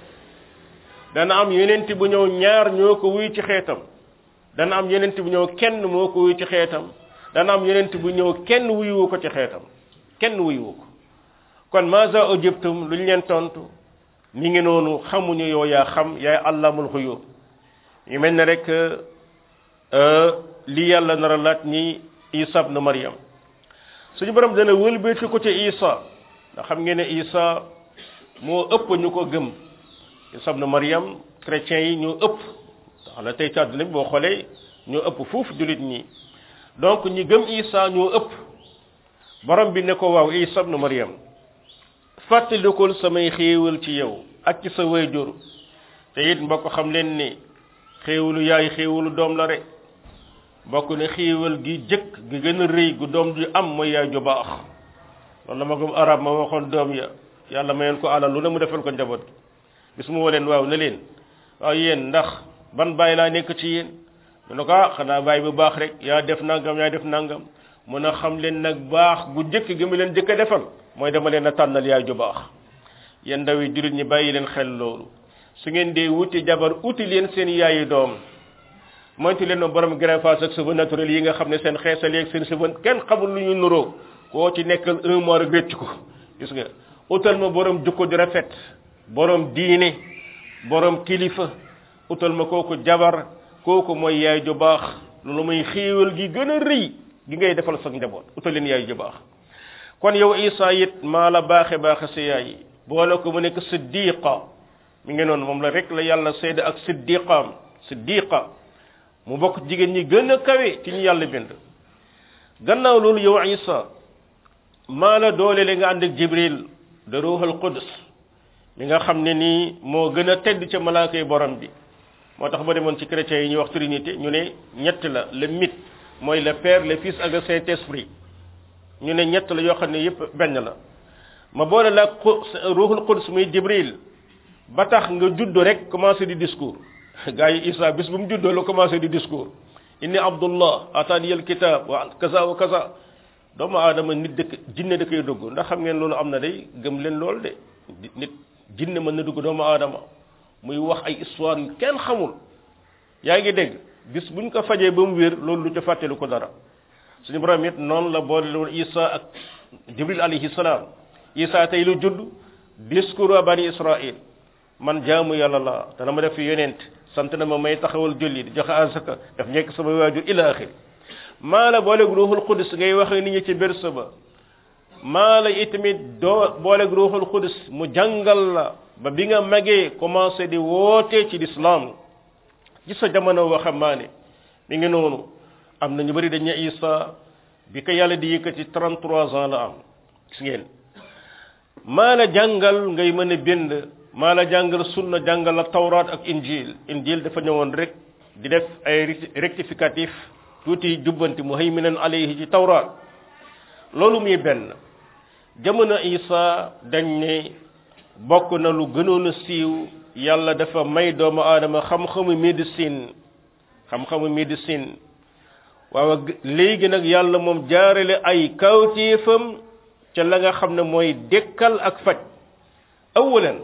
dana am yonent bu ñëw ñaar ñoo ko wuy ci xeetam dana am yonent bu ñëw kenn moo ko wuy ci xeetam dana am yonent bu ñëw kenn wuyuwu ko ci xeetam kenn wuyuwu ko kon maza ujibtum lu ñu leen tontu mi ngi noonu xamuñu yow yaa xam yaay allamul xuyub yu mel ne rek li yàlla nar a laaj ni isa ibn maryam suñu borom dana wëlbati ko ci isa ndax xam ngeen ne isa moo ëpp ñu ko gëm isa ibn Maryam chrétiens yi ñoo ëpp ndax la tey ci àdduna bi boo xoolee ñoo ëpp fuuf jullit ñi donc ñi gëm isa ñoo ëpp borom bi ne ko waaw isa ibn Maryam fàttalikul samay xéewal ci yow ak ci sa wayjur te it mbokk xam leen ni xéewalu yaay xéewalu doom la rek bokk ne xéewal gi jëkk gi gën a rëy gu doom ju am mooy yaay ju baax loolu la ma gëm arab ma waxoon doom ya yàlla mayoon ko alal lu ne mu defal ko njaboot gi bis mu woo leen waaw ne leen waaw yéen ndax ban bàyyi laa nekk ci yéen mu ne ko ah xanaa bàyyi bu baax rek yaa def nangam yaa def nangam mun a xam leen nag baax gu jëkk gi mu leen jëkk a defal mooy dama leen a tànnal yaay ju baax yéen ndaw yi jullit ñi bàyyi leen xel loolu su ngeen dee wuti jabar uti leen seen yaayu doom moytu leen borom greffage ak cheveux naturel yi nga xam ne seen xeesal yeeg seen cheveux kenn xamul lu ñu nuroo koo ci nekkal un mois rek wécc ko gis nga utal ma borom jukko ju rafet borom diine borom kilifa utal ma kooku jabar kooku mooy yaay ju baax loolu muy xéewal gi gën a rëy gi ngay defal sa njaboot utal leen yaay ju baax kon yow Isa it maa la baaxe baaxe sa yaay boole ko mu nekk siddiqa mi ngi noonu moom la rek la yàlla seede ak siddiqaam siddiqa mu bokk jigéen ñi gën a kawe ci ñu yàlla bind gannaaw loolu yow Isa maa la doole le nga ànd ak Jibril de ruuxal qudus mi nga xam ne nii moo gën a tedd ca malaaka yi borom bi moo tax ba demoon ci chrétiens yi ñuy wax trinité ñu ne ñett la le mythe mooy le père le fils ak le saint esprit ñu ne ñett la yoo xam ne yépp benn la ma boole la ruuxul qudus muy Jibril ba tax nga judd rek commencé di discours gaa yi Isa bis bu mu juddoo la commencé di discours inni abdullah ataani al kitab wa kaza wa kaza doomu aadama nit dëkk jinne da koy dugg ndax xam ngeen loolu am na day gëm leen loolu de nit jinne mën na dugg doomu aadama muy wax ay histoire yu kenn xamul yaa ngi dégg bis buñ ko fajee ba mu wér loolu lu ca fàttelu ko dara suñu borom it noonu la boole loolu Isa ak Jibril alayhi salaam Isa tey lu judd discours a bani Israël man jaamu yàlla la dana ma def fi yonent sant na ma may taxawal julli di joxe azaka daf nekk sama waajur ila axiri maa la booleeg ruuxul xudus ngay wax nit ñi ci berse ba maa la itamit doo booleeg ruuxul xudus mu jàngal la ba bi nga magee commencé di woote ci lislaam ci sa jamono waxambaane mi ngi noonu am na ñu bëri dañ ne Isa bi ko yàlla di yëkkati 33 ans la am gis ngeen maa la jàngal ngay mën a bind maa la jàngal sunna jàngal la tawraat ak injil injil dafa ñëwoon rek di def ay rectificatif tuuti jubbanti muhayminan alayhi ci tawraat loolu muy benn jamono isa dañ ne bokk na lu gënoon a siiw yàlla dafa may doomu aadama xam-xamu médecine xam-xamu médecine waaw léegi nag yàlla moom jaarale ay kawtéefam ca la nga xam ne mooy dekkal ak faj awalan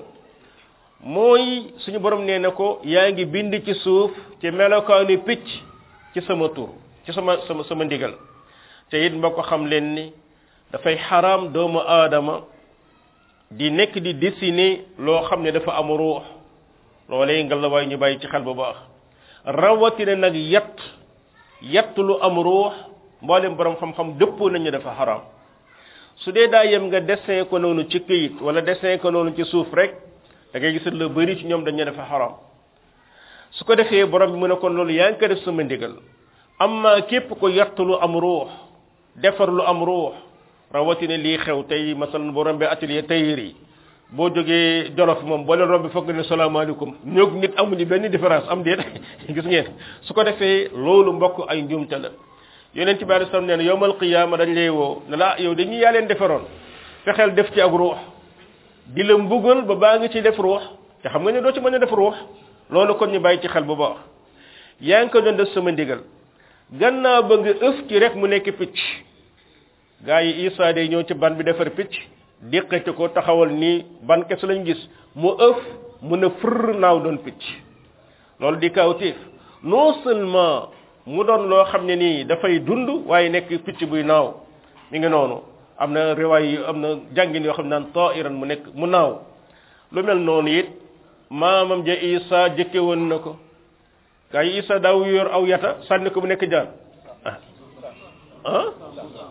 mooy suñu borom nee na ko yaa ngi bind ci suuf ci melokaanu picc ci sama tur ci sama sama sama ndigal te it mbokk xam leen ni dafay xaraam doomu aadama di nekk di dessiner loo xam ne dafa am ruux loolee nga la waay ñu bàyyi ci xel bu baax rawatina nag yat yat lu am ruux mboolem borom xam-xam dëppoo nañu dafa xaraam su dee daa yem nga dessin ko noonu ci këyit wala dessin ko noonu ci suuf rek da ngay gis lu bëri ci ñoom dañu dafa xaram su ko defee borom bi mu ne kon loolu yaa ngi ko def sama ndigal amma képp ko yatt lu am ruux defar lu am ruux rawatina lii xew tey masalan boo rombee atelier tailleur yi boo jógee jolof moom boo leen rombee foog nga ne salaamaaleykum ñoog nit amuñu benn différence am déet gis ngeen su ko defee loolu mbokk ay njuumte la yonent bi alei salam nee na yowmal qiyaama dañ lay woo ne la yow dañuy yaa leen defaroon fexeel def ci ak ruux di la mbugal ba baa ngi ci def ruux te xam nga ne doo ci mën a def ruux loolu kon ñu bàyyi ci xel bu baax yaa ngi ko doon def sama ndigal gannaaw ba nga ëf ci rek mu nekk picc gaa yi Isa day ñëw ci ban bi defar picc diqati ko taxawal nii ban kese lañ gis mu ëf mu ne fër naaw doon picc loolu di kawtiif non seulement mu doon loo xam ne nii dafay dund waaye nekk picc buy naaw mi ngi noonu am na riwaay yi am na jàngin yoo xam ne naan tairan mu nekk mu naaw lu mel noonu it maamam ja Isa jëkke woon na ko gaa yi Isa daaw yor aw yata sànni ko mu nekk jaan ah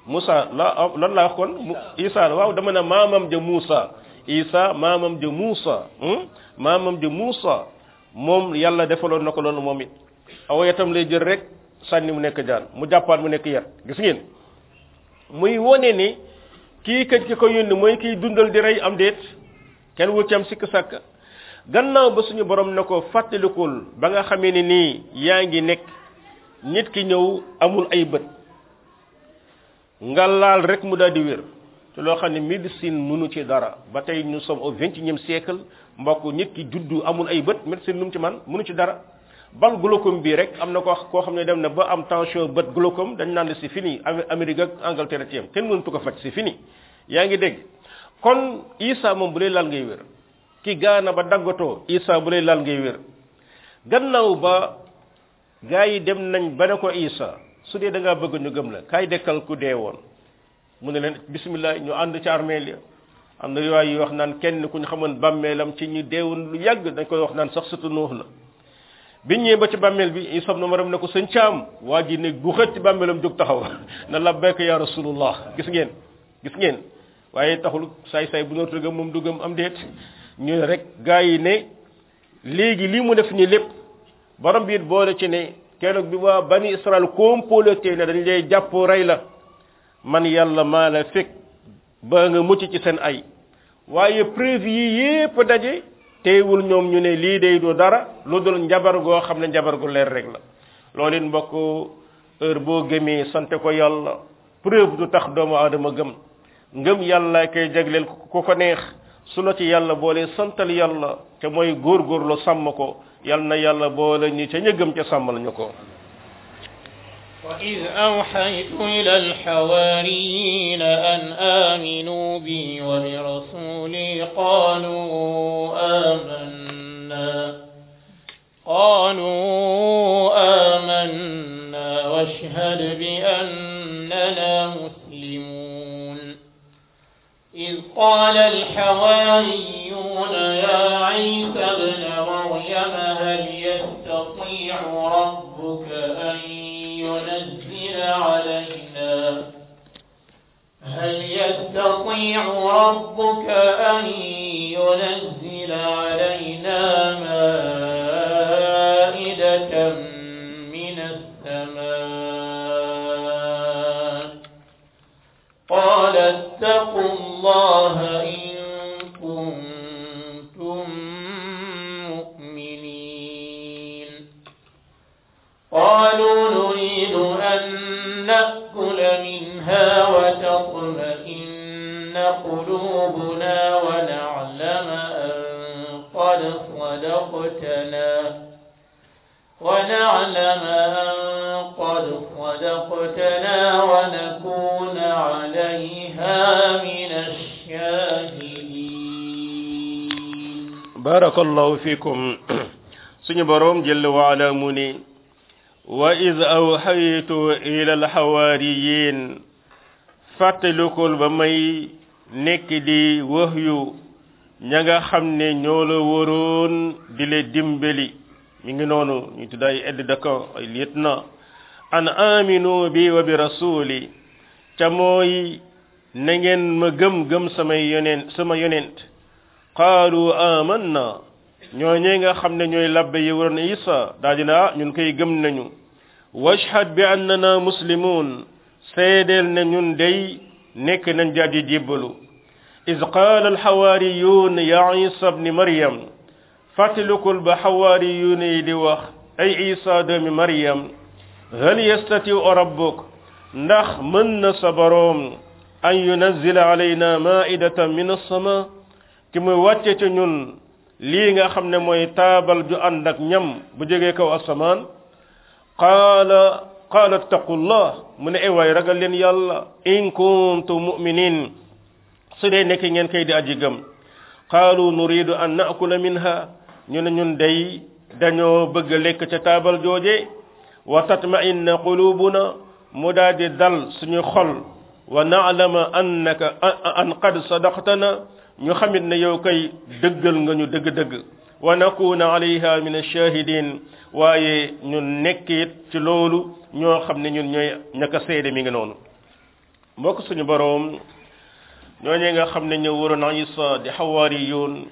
Moussa la lan laa wax kon Isa waaw dama ne maamam ja Moussa Isa maamam ja Moussa maamam ja Moussa moom yàlla defaloon na ko loolu moom it aw yatam lay jël rek sànni mu nekk jaan mu jàppaat mu nekk yar gis ngeen muy wone ni kii kat ki ko yónni mooy kiy dundal di rey am déet kenn wu ci am sikk sàkk gannaaw ba suñu borom ne ko fàttalikul ba nga xamee ni nii yaa ngi nekk nit ki ñëw amul ay bët nga laal rek mu daal di wér te loo xam ne médecine mënu ci dara ba tey nous sommes au vingt et unième siècle mbokk nit ki juddu amul ay bët médecine lu mu ci man mënu ci dara bal glaucome bii rek am na ko koo xam ne dem na ba am tension bët glaucome dañ naan c'est fini Amérique ak Angleterre ci yam kenn mënatu ko faj c'est fini yaa ngi dégg kon Isa moom bu lay laal ngay wér ki gaana ba daggatoo Isa bu lay laal ngay wér gannaaw ba gaa yi dem nañ ba ne ko Isa su dee da ngaa bëgg ñu gëm la kaay dekkal ku dee woon mu ne leen bismillah ñu ànd ci armeel ya am na riwaay yi wax naan kenn ku ñu xamoon bàmmeelam ci ñu deewoon lu yàgg dañ koy wax naan sax surtout nuux la biñ ñëwee ba ci bàmmeel bi Isa ibn Maryam ne ko sëñ caam waa ji ne gu xët ci bàmmeelam jóg taxaw na labbayka ya rasulullah gis ngeen gis ngeen waaye taxul saay saay bu nootu gëm moom du gëm am déet ñu ne rek gaa yi ne léegi lii mu def ni lépp borom bi it boole ci ne keroog bi waa bani Israël comploté ne dañ lay jàpp rey la man yàlla maa la fekk ba nga mucc ci seen ay waaye preuve yi yépp daje teewul ñoom ñu ne lii day du dara lu dul njabar goo xam ne njabar gu leer rek la loolu it mbokk heure boo gëmee sante ko yàlla preuve du tax doomu aadama gëm ngëm yàlla koy jagleel ku ko neex su la ci yàlla boole santal yàlla te mooy góorgóorlu sàmm ko yal na yàlla boole ñu ca ña gëm ca sàmmal ñu ko وإذ أوحيت إلى الحواريين أن آمنوا بي وبرسولي قالوا آمنا قالوا آمنا واشهد بأننا مسلمون إذ قال الحواريون يا عيسى ابن مريم هل يستطيع ربك أن ينزل علينا هل يستطيع ربك أن ينزل علينا مائدة من السماء قال اتقوا الله إن كنتم مؤمنين قالوا نريد أن نأكل منها وتطمئن قلوبنا ونعلم أن قد صدقتنا ونعلم أن قد صدقتنا ونكون عليها من الشاهدين بارك الله فيكم suñu borom jël waala mu ni wa id awxaytu ila alxawaariyin fàttalikul ba may nekk di wahyu ña nga xam ne ñoo la waroon di le dimbali mi ngi noonu ñu tudd ay aide de camp ay lieutenant an aminu bi wa bi rasuli ca mooy na ngeen ma gëm gëm samay yonent sama yonent qaalu amanna ñooñee nga xam ne ñooy labbe yi waroon isa daa dina ñun koy gëm nañu washhad bi annana muslimun seedeel ne ñun day nekk nañ jaaji jébbalu iz qaala alxawaariyuun ya isa bni maryam fàttalikul ba xawaariyuun yi di wax ay isa doomi maryam hal yastatiu rabbuk ndax mën na sa boroom an yunazila alayna maidatan min alsama ki muy wàcce ci ñun lii nga xam ne mooy taabal ju ànd ak ñam bu jógee kaw asamaan qaala qaala attaqullah mu ne ewaay ragal leen yàlla in kuntum muminin su dee nekk ngeen koy di aji gëm qaalu nuridu an naakula minha ñu ne ñun day dañoo bëgg lekk ca taabal jooje wa tatma'inna qulubuna mu daal di dal suñu xol wa na'lama annaka an qad sadaqtana ñu xamit ne yow kay dëggal nga ñu dëgg-dëgg wa nakuna alayha min ash-shahidin waaye ñun nekk it ci loolu ñoo xam ne ñun ñooy ñaka seede mi ngi noonu mbokk suñu boroom ñooñee nga xam ne ñëw waroon Isa di xawaari yoon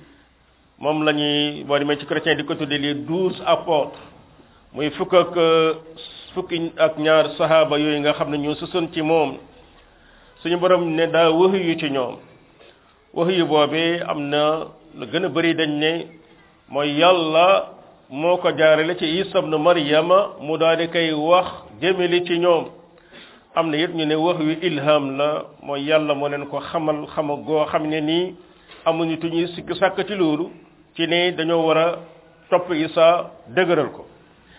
moom la ñuy boo demee ci chrétien di ko tuddee les douze apôtres muy fukk ak fukki ak ñaar sahaaba yooyu nga xam ne ñoo sësoon ci moom suñu borom ne daa wax yu ci ñoom wax yu boobee am na lu gën a bëri dañ ne mooy yàlla moo ko jaarale ci Isa ibn Maryama mu daal di koy wax jëmeli ci ñoom am na it ñu ne wax yu ilham la mooy yàlla moo leen ko xamal xama goo xam ne nii amuñu tuñuy sikk sàkk ci loolu ci ne dañoo war a topp Isa dëgëral ko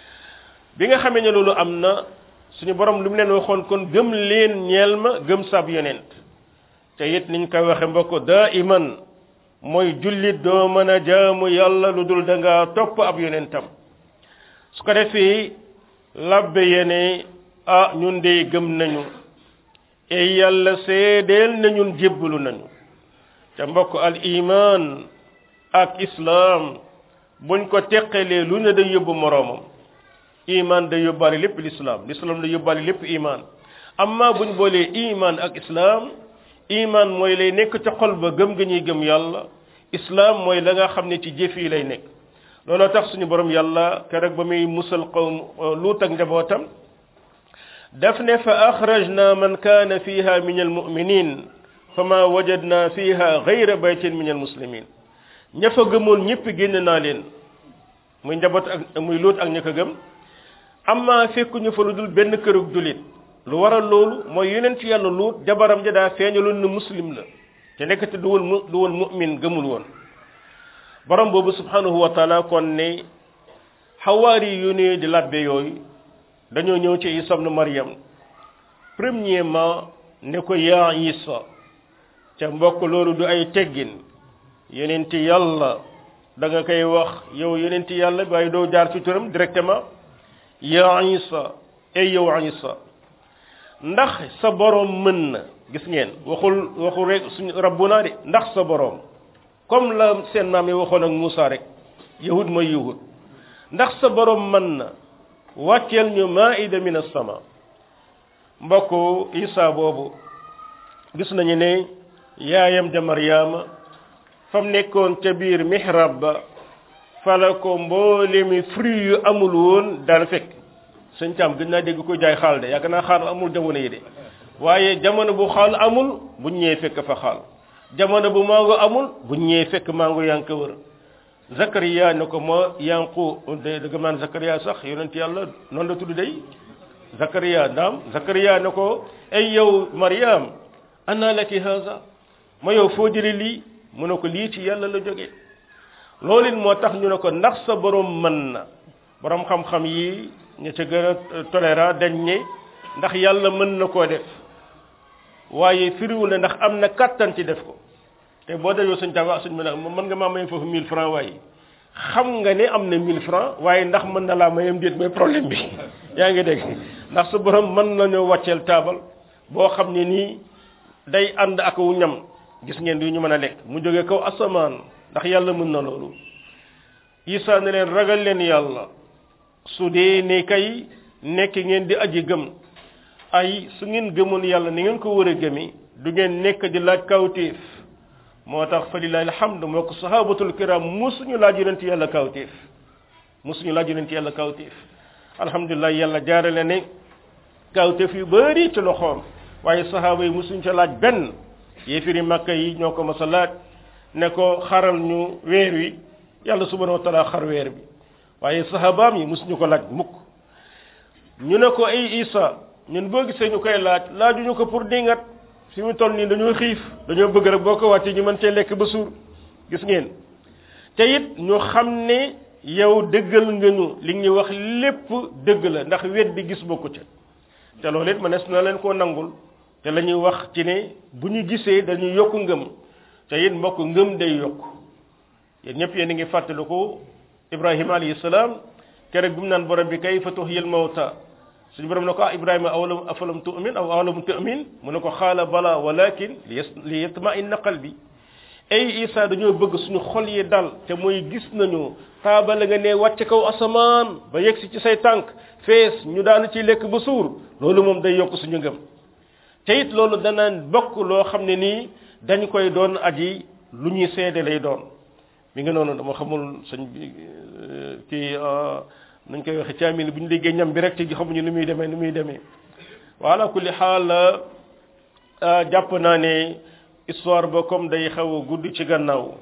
bi nga xamee ne loolu am na suñu borom lu mu leen waxoon kon gëm leen ñeel ma gëm sab yonent te it niñ koy waxe mbokk daa iman mooy jullit doo mën a jaamu yàlla lu dul da nga topp ab yonentam su ko defee labbe yene ah ñun de gëm nañu e yàlla seedeel na ñun jébbalu nañu te mbokk al iman ak islam buñ ko teqalee lu ne day yóbbu moroomam iman day yóbbaale lépp l'islam l'islam day yóbbaale lépp iman amma buñ boolee iman ak islam iman mooy lay nekk ca xol ba gëm ga ñuy gëm yàlla islam mooy la nga xam ne ci jëf yi lay nekk looloo tax suñu borom yàlla keroog ba muy musal qawm luut ak njabootam daf ne fa axrajna man kaana fiha min almuminin fama wajadna fiha gayra baytin min almuslimin ña fa gëmoon ñëpp génn naa leen muy njaboot ak muy luut ak ña ko gëm amma fekkuñu fa lu dul benn kërug julit lu waral loolu mooy yonent yàlla luut jabaram ja daa feeñaloon ne muslim la te nekkate du woon mu du woon mu'min gëmul woon borom boobu subhanahu wa taala kon ne xawaari yu ne di labbe yooyu dañoo ñëw ci isa ibn maryam premièrement ne ko yaa isa ca mbokk loolu du ay teggin yonent yàlla da nga koy wax yow yonent yàlla waaye doo jaar ci turam directement yaa isa ey yow isa ndax sa boroom mën na gis ngeen waxul waxul rek suñu rabbuna de ndax sa boroom comme la seen maam yi waxoon ak Moussa rek yahud mooy yahud ndax sa boroom mën na wàcceel ñu maida min as-sama mbokku isa boobu gis nañu ne yaayam ja Maryaama fam nekkoon ca biir mihrab ba fala ko mboolemi fruit yu amul woon daal fekk sëñ Thiam gën naa dégg ko jaay xaal de yaakaar naa xaal amul jamono yi de waaye jamono bu xaal amul bu ñëwee fekk fa xaal jamono bu mango amul bu ñëwee fekk mango yaa ngi ko wër Zakariya ne ko ma yanqu de dëgg maan Zakariya sax yonent yàlla noonu la tudd day Zakariya naam Zakariya ne ko ay yow Maryam anna laki haza ma yow foo jëlee lii mu ne ko lii ci yàlla la jógee loolu it moo tax ñu ne ko ndax sa borom mën na borom xam-xam yi ña ca gën a tolérant dañ ne ndax yàlla mën na koo def waaye firiwul ne ndax am na kattan ci def ko te boo dajoo suñ tawa suñ mën mën nga maa may foofu 1000 francs waaye xam nga ne am na 1000 francs waaye ndax mën na laa mayam déet mooy problème bi yaa ngi dégg ndax su borom mën nañoo wàcceel taabal boo xam ne nii day ànd ak wu ñam gis ngeen du ñu mën a lekk mu jógee kaw asamaan ndax yàlla mën na loolu isa ne leen ragal leen yàlla su dee ne kay nekk ngeen di aji gëm ay su ngeen gëmoon yàlla ni ngeen ko war a gëmi du ngeen nekk di laaj kawtéef moo tax fa lillahi alhamdu moo ko sahabatul kiram musuñu laaj yonent yàlla kawtéef musuñu laaj yonent yàlla kawtéef alhamdulilah yàlla jaarale ne kawtéef yu bëri ci loxoom waaye sahaba yi musuñu ca laaj benn yéefiri makka yi ñoo ko mas a laaj ne ko xaral ñu weer wi yàlla subhanahu wa taala xar weer bi waaye sahabaam yi musuñu ko laaj mukk ñu ne ko ay isa ñun boo gisee ñu koy laaj laajuñu ko pour dingat fi mu toll nii dañoo xiif dañoo bëgg rek boo ko wàccee ñu mën cee lekk ba suur gis ngeen te it ñu xam ne yow dëggal nga ñu li ñu wax lépp dëgg la ndax wet bi gis bokku ca te loolu it mënees na leen koo nangul te la ñuy wax ci ne bu ñu gisee dañuy yokk ngëm te it mbokk ngëm day yokk yéen ñëpp yéen a ngi fàttaliku Ibrahima alayhi salaam keroog bi mu naan borom bi kayfa tuhyil mawta suñu borom ne ko ah Ibrahima awalam afalam tu'min aw awalam tu'min mu ne ko xaala bala walakin li yatma'inna qalbi ay Isa dañoo bëgg suñu xol yi dal te mooy gis nañu taabala nga ne wàcce kaw asamaan ba yegsi ci say tànk fees ñu daanu ci lekk ba suur loolu moom day yokk suñu ngëm te it loolu dana bokk loo xam ne nii dañ koy doon aji lu ñuy seede lay doon mi ngi noonu dama xamul sëñ bi kii nañ koy waxe caamil bu ñu déggee ñam bi rek te xamuñu nu muy demee nu muy demee wala kulli xaal jàpp naa ne histoire ba comme day xaw a gudd ci gannaaw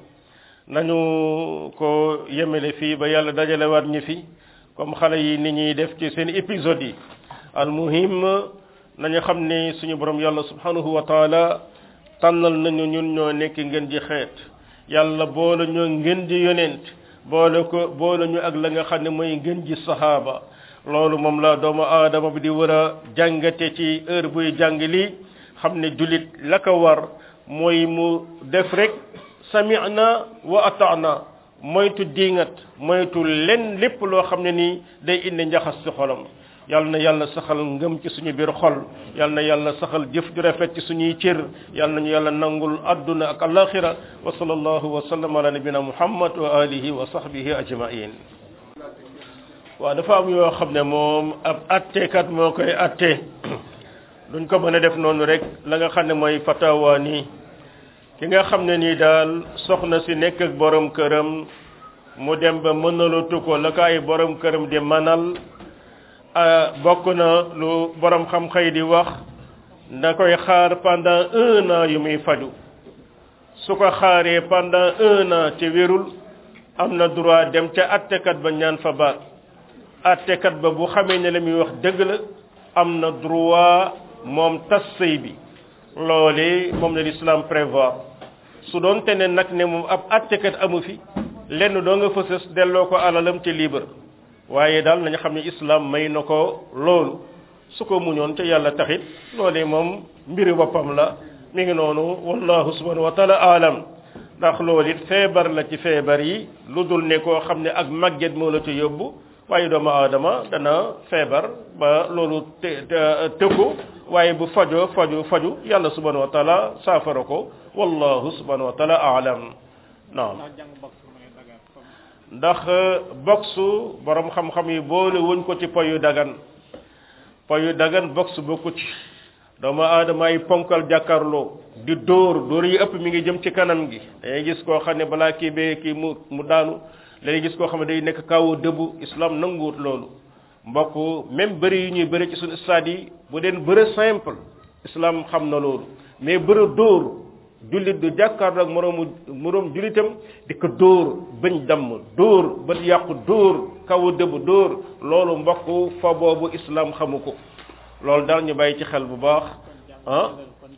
nañu ko yemele fii ba yàlla dajalewaat ñi fi comme xale yi ni ñuy def ci seen épisode yi al muhim nañu xam ne suñu borom yàlla subhanahu wa taala tànnal nañu ñun ñoo nekk ngeen ji xeet yàlla boole ñoo ngeen ji yonent boole ko boole ñu ak la nga xam ne mooy ngeen ji sahaaba loolu moom la doomu aadama bi di war a jàngate ci heure buy jàng lii xam ne jullit la ko war mooy mu def rek sami'na wa ata'na moytu diingat moytu len lépp loo xam ne nii day indi njaxas ci xolam yal na yàlla saxal ngëm ci suñu biir xol yal na yàlla saxal jëf ju rafet ci suñuy cër yal nañu yàlla nangul adduna ak alaxira wa sallallahu wa sallam ala nabina muhammad wa alihi wa sahbihi ajmain waaw dafa am yoo xam ne moom ab attekat moo koy atte duñ ko mën a def noonu rek la nga xam ne mooy fatawa nii ki nga xam ne nii daal soxna si nekk ak borom këram mu dem ba mënalatu ko la ko ay borom këram di manal bokk na lu borom xam-xay di wax da koy xaar pendant un an yu muy faju su ko xaaree pendant un an te wérul am na droit dem ca attekat ba ñaan fa baat attekat ba bu xamee ne la muy wax dëgg la am na droit moom tas sëy bi loole moom la l'islam prévoir su doon te ne nag ne moom ab attekat amu fi lenn doo nga fësës delloo ko alalam te libre waaye daal nañu xam ne islam may na ko loolu su ko muñoon te yàlla taxit loolee moom mbiri boppam la mi ngi noonu wallahu subhanahu wa taala alam ndax loolu it feebar la ci feebar yi lu dul ne koo xam ne ak màgget moo la ci yóbbu waaye doomu aadama dana feebar ba loolu te tëkku waaye bu fajoo faju faju yàlla subhanahu wa taala saafara ko wallahu subhanahu wa taala alam naam ndax boxu borom xam-xam yi boole wuñ ko ci poyu dagan poyu dagan box bokku ci doomu aadama ay ponkal jàkkaarloo di dóor dóor yi ëpp mi ngi jëm ci kanam gi dangay gis koo xam ne balaa kii bee kii mu mu daanu léegi gis koo xam ne day nekk kaw dëbbu islam nanguwut loolu mbokk même bëri yu ñuy bëri ci suñu stade yi bu deen bëre simple islam xam na loolu mais bëre dóor jullit du jàkkaarloo ak moroomu moroom jullitam di ko dóor bañ damm dóor ba yàqu dóor kaw dëbb dóor loolu mbokk fa boobu islam xamu ko loolu daal ñu bàyyi ci xel bu baax ah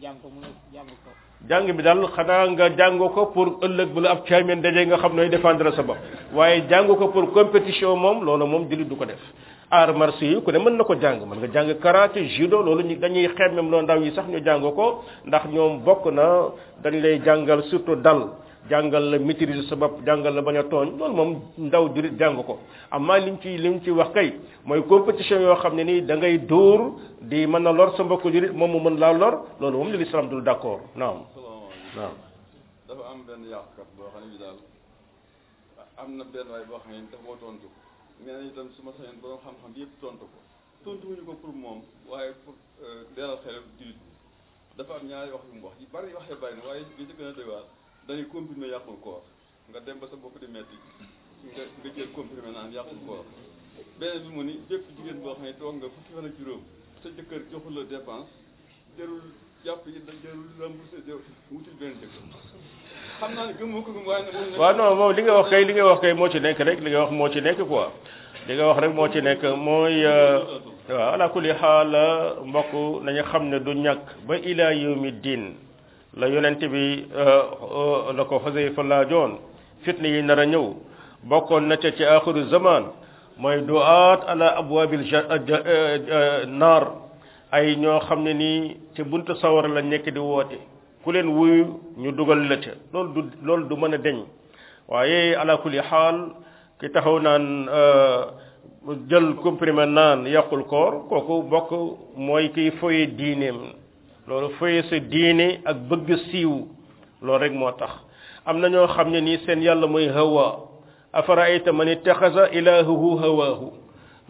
jàng bi daal xanaa nga jàng ko pour ëllëg bu la ab caamen daje nga xam nooy défendre sa bopp waaye jàng ko pour compétition moom loolu moom jullit du ko def arts martiaux yi ku ne mën na ko jàng mën nga jàng karaté judo loolu ñu dañuy xemmem loo ndaw yi sax ñu jàng ko ndax ñoom bokk na dañ lay jàngal surtout dal jàngal la maîtriser sa bopp jàngal la bañ a tooñ loolu moom ndaw jurit jàng ko amaa liñ ci liñ ci wax kay mooy compétition yoo xam ne nii da ngay dóor di mën a lor sa mbokk jurit moom mu mën laa lor loolu moom li l'islam dul d'accord naam naam dafa am benn yàqkat boo xam ne bi daal am na benn waay boo xam ne dafa moo tontu mais nañu itam su ma sañoon borom xam-xam yëpp tontu ko tontu wuñu ko pour moom waaye pour leeral xelam julit bi dafa am ñaari wax yu mu wax yi bari waxee bari na waaye bi ci gën a doy waar dañuy comprimé yàqul koor nga dem ba sa bopp di metti nga nga jël comprimé naan yàqul koor beneen bi mu ni bépp jigéen boo xam ne toog nga fukki fan ak juróom sa jëkkër joxul la dépense jarul jàpp yi da jarul remboursé wutul benn jëkkër xam naa ne gëm ko gëm waaye nag waaw non moom li nga wax kay li nga wax kay moo ci nekk rek li nga wax moo ci nekk quoi li nga wax rek moo ci nekk mooy waaw ala kulli xaal mbokk nañu xam ne du ñàkk ba ila yawmi diin la yonent bi la ko Xuzayfa laajoon fitna yi nar a ñëw bokkoon na ca ci axiru zaman mooy du'aat ala abwaabil naar ay ñoo xam ne nii ci buntu sawara la nekk di woote ku leen wuyu ñu dugal la ca loolu du loolu du mën a deñ waaye ala kulli xaal ki taxaw naan jël comprimé naan yàqul koor kooku bokk mooy kiy foye diineem loolu foye sa diine ak bëgg siiw loolu rek moo tax am na ñoo xam ne nii seen yàlla mooy hawa afaraayta man ittaxasa ilaahuhu hawaahu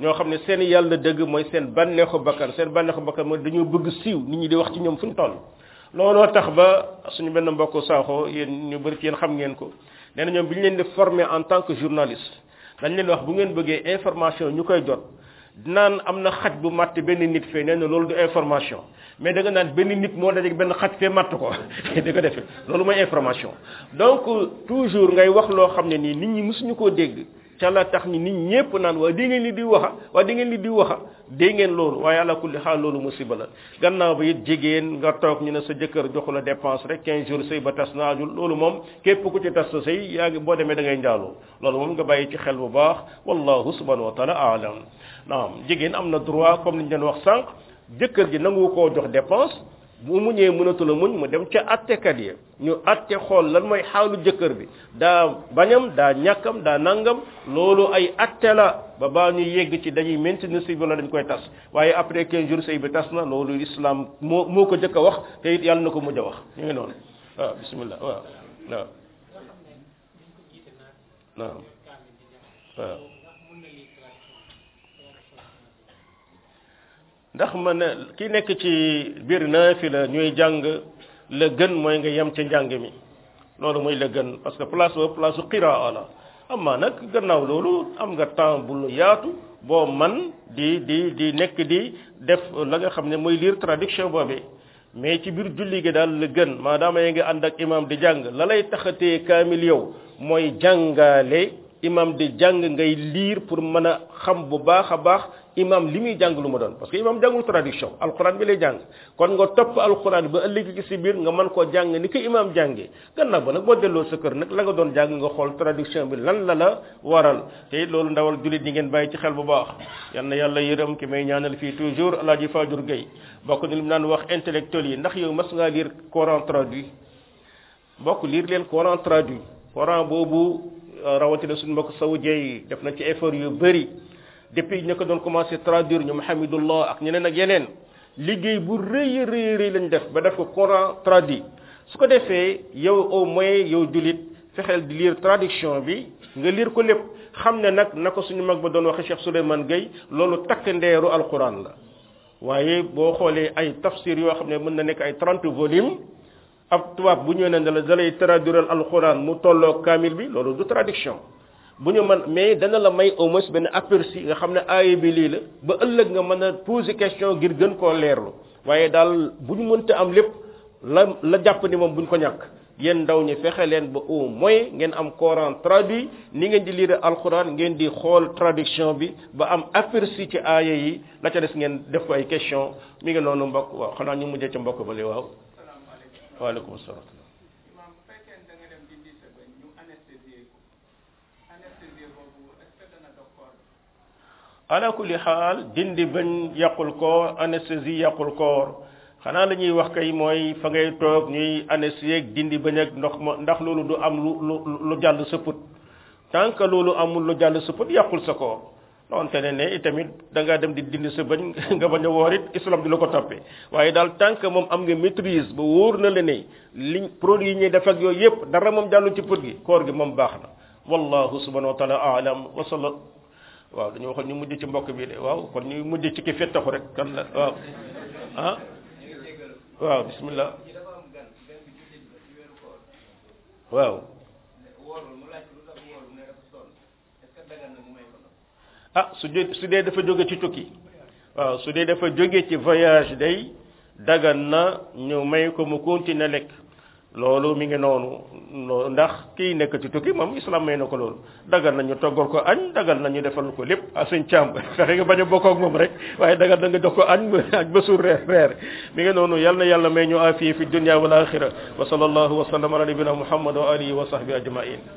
ñoo xam ne seen yàlla dëgg mooy seen bànneexu bakkan seen bànneexu bakkan mooy dañoo bëgg siiw nit ñi di wax ci ñoom fu ñu toll looloo tax ba suñu benn mbokk saaxoo yéen ñu bëri ci yéen xam ngeen ko nee na ñoom bi ñu leen di former en tant que journaliste dañ leen wax bu ngeen bëggee information ñu koy jot naan am na xaj bu matt benn nit fee nee na loolu du information mais da nga naan benn nit moo dajeeg benn xaj fee matt ko di ko defee loolu mooy information donc toujours ngay wax loo xam ne nii nit ñi mësuñu koo dégg ca la tax ni nit ñépp naan waa di ngeen li di waxa waa di ngeen li di waxa dégg ngeen loolu waaye ala kulli xaal loolu musiba la gannaaw ba it jigéen nga toog ñu ne sa jëkkër joxu la dépense rek 15 jours sëy ba tas naajul loolu moom képp ku ci tas sa sëy yaa ngi boo demee da ngay njaaloo loolu moom nga bàyyi ci xel bu baax wallahu subhanahu wa taala aalam naam jigéen am na droit comme ni ñu leen wax sànq jëkkër ji nangu koo jox dépense bu mu ñëwee mënatu la muñ mu dem ca attekat yi ñu atte xool lan mooy xaalu jëkkër bi daa bañam daa ñàkkam daa nangam loolu ay atte la ba baa ñuy yegg ci dañuy maintenir sëy bi la dañ koy tas waaye après 15 jours sëy bi tas na loolu islam moo moo ko jëkk a wax te it yàlla na ko mujj a wax ñu ngi noonu waaw bismillah waaw waaw waaw waaw ndax man ki nekk ci biir naafila ñuy jàng la gën mooy nga yem ca njàng mi loolu mooy la gën parce que place ba place su qiraa la amma nag gannaaw loolu am nga temps bu lu yaatu boo man di di di nekk di def la nga xam ne mooy lire traduction boobee mais ci biir julli gi daal la gën maadaama yaa ngi ànd ak imam di jàng la lay taxatee kaamil yow mooy jàngaale imam di jàng ngay lire pour mën a xam bu baax a baax imam li muy jàng lu ma doon parce que imam jàngul traduction alquran bi lay jàng kon nga topp alquran ba ëllëg ci si biir nga mën koo jàng ni ko imam jàngee gannaaw ba nag boo delloo sa kër nag la nga doon jàng nga xool traduction bi lan la la waral te loolu ndawal jullit ñi ngeen bàyyi ci xel bu baax yal na yàlla yërëm ki may ñaanal fii toujours alaaji Fajur Gueye bokk ni li mu naan wax intellectuel yi ndax yow mas ngaa lire Coran traduit bokk lire leen Coran traduit Coran boobu rawatina suñu mbokk saoudien yi def na ci effort yu bëri depuis ñu ko doon commencé traduire ñu Hamidullah ak ñeneen ak yeneen liggéey bu rëy rëy rëy lañ def ba def ko Coran traduit su ko defee yow au moins yow jullit fexeel di lire traduction bi nga lire ko lépp xam ne nag na ko suñu mag ba doon waxe Cheikh Souleymane Gueye loolu takk ndeeru alquran la waaye boo xoolee ay tafsir yoo xam ne mën na nekk ay 30 volumes ab tubaab bu ñëwee ne la dalay traduire alquran mu tolloo kaamil bi loolu du traduction bu ñu mën mais dana la may au moins benn aperçu nga xam ne aaya bi lii la ba ëllëg nga mën a poser question ngir gën koo leerlu waaye daal bu ñu mënta am lépp la la jàpp ni moom bu ñu ko ñàkk yéen ndaw ñi fexe leen ba au moins ngeen am Coran traduit ni ngeen di lire alquran ngeen di xool traduction bi ba am aperçu ci aaya yi la ca des ngeen def ko ay question mi ngi noonu mbokk waaw xanaa ñu mujjee ca mbokk ba li waaw waaleykum salaam ala kulli xaal dindi bañ yàqul koor anesthésie yàqul koor xanaa la ñuy wax kay mooy fa ngay toog ñuy anesthésie dindi bañ ak ndox ma ndax loolu du am lu lu lu jàll sa put tant que loolu amul lu jàll sa put yàqul sa koor donte ne ne itamit da ngaa dem di dindi sa bañ nga bañ a woor it islam di la ko toppee waaye daal tant que moom am nga maîtrise ba wóor na la ne liñ produit yi ñuy def ak yooyu yëpp dara moom jàllu ci put gi koor gi moom baax na wallahu subhanahu wa taala aalam wa salla waaw dañu waxoon ñu mujj ci mbokk bi de waaw kon ñu mujj ci ki fettaxu rek kan la waaw ah waaw bismillah waaw ah su dee su dee dafa jóge ci tukki waaw su dee dafa jóge ci voyage day dagan na ñu may ko mu continuer lekk loolu mi ngi noonu ndax kii nekk ci tukki moom islam may na ko loolu dagal nañu toggal ko añ dagal nañu defal ko lépp a sëñ càmb fexe nga bañ a bokk ak moom rek waaye dagal na nga jox ko añ añ ba suur reer reer mi ngi noonu yal na yàlla may ñu afiya fi dunya wal axira wa sallallahu wa sallam ala nabina muhammad wa alihi wa sahbi ajmain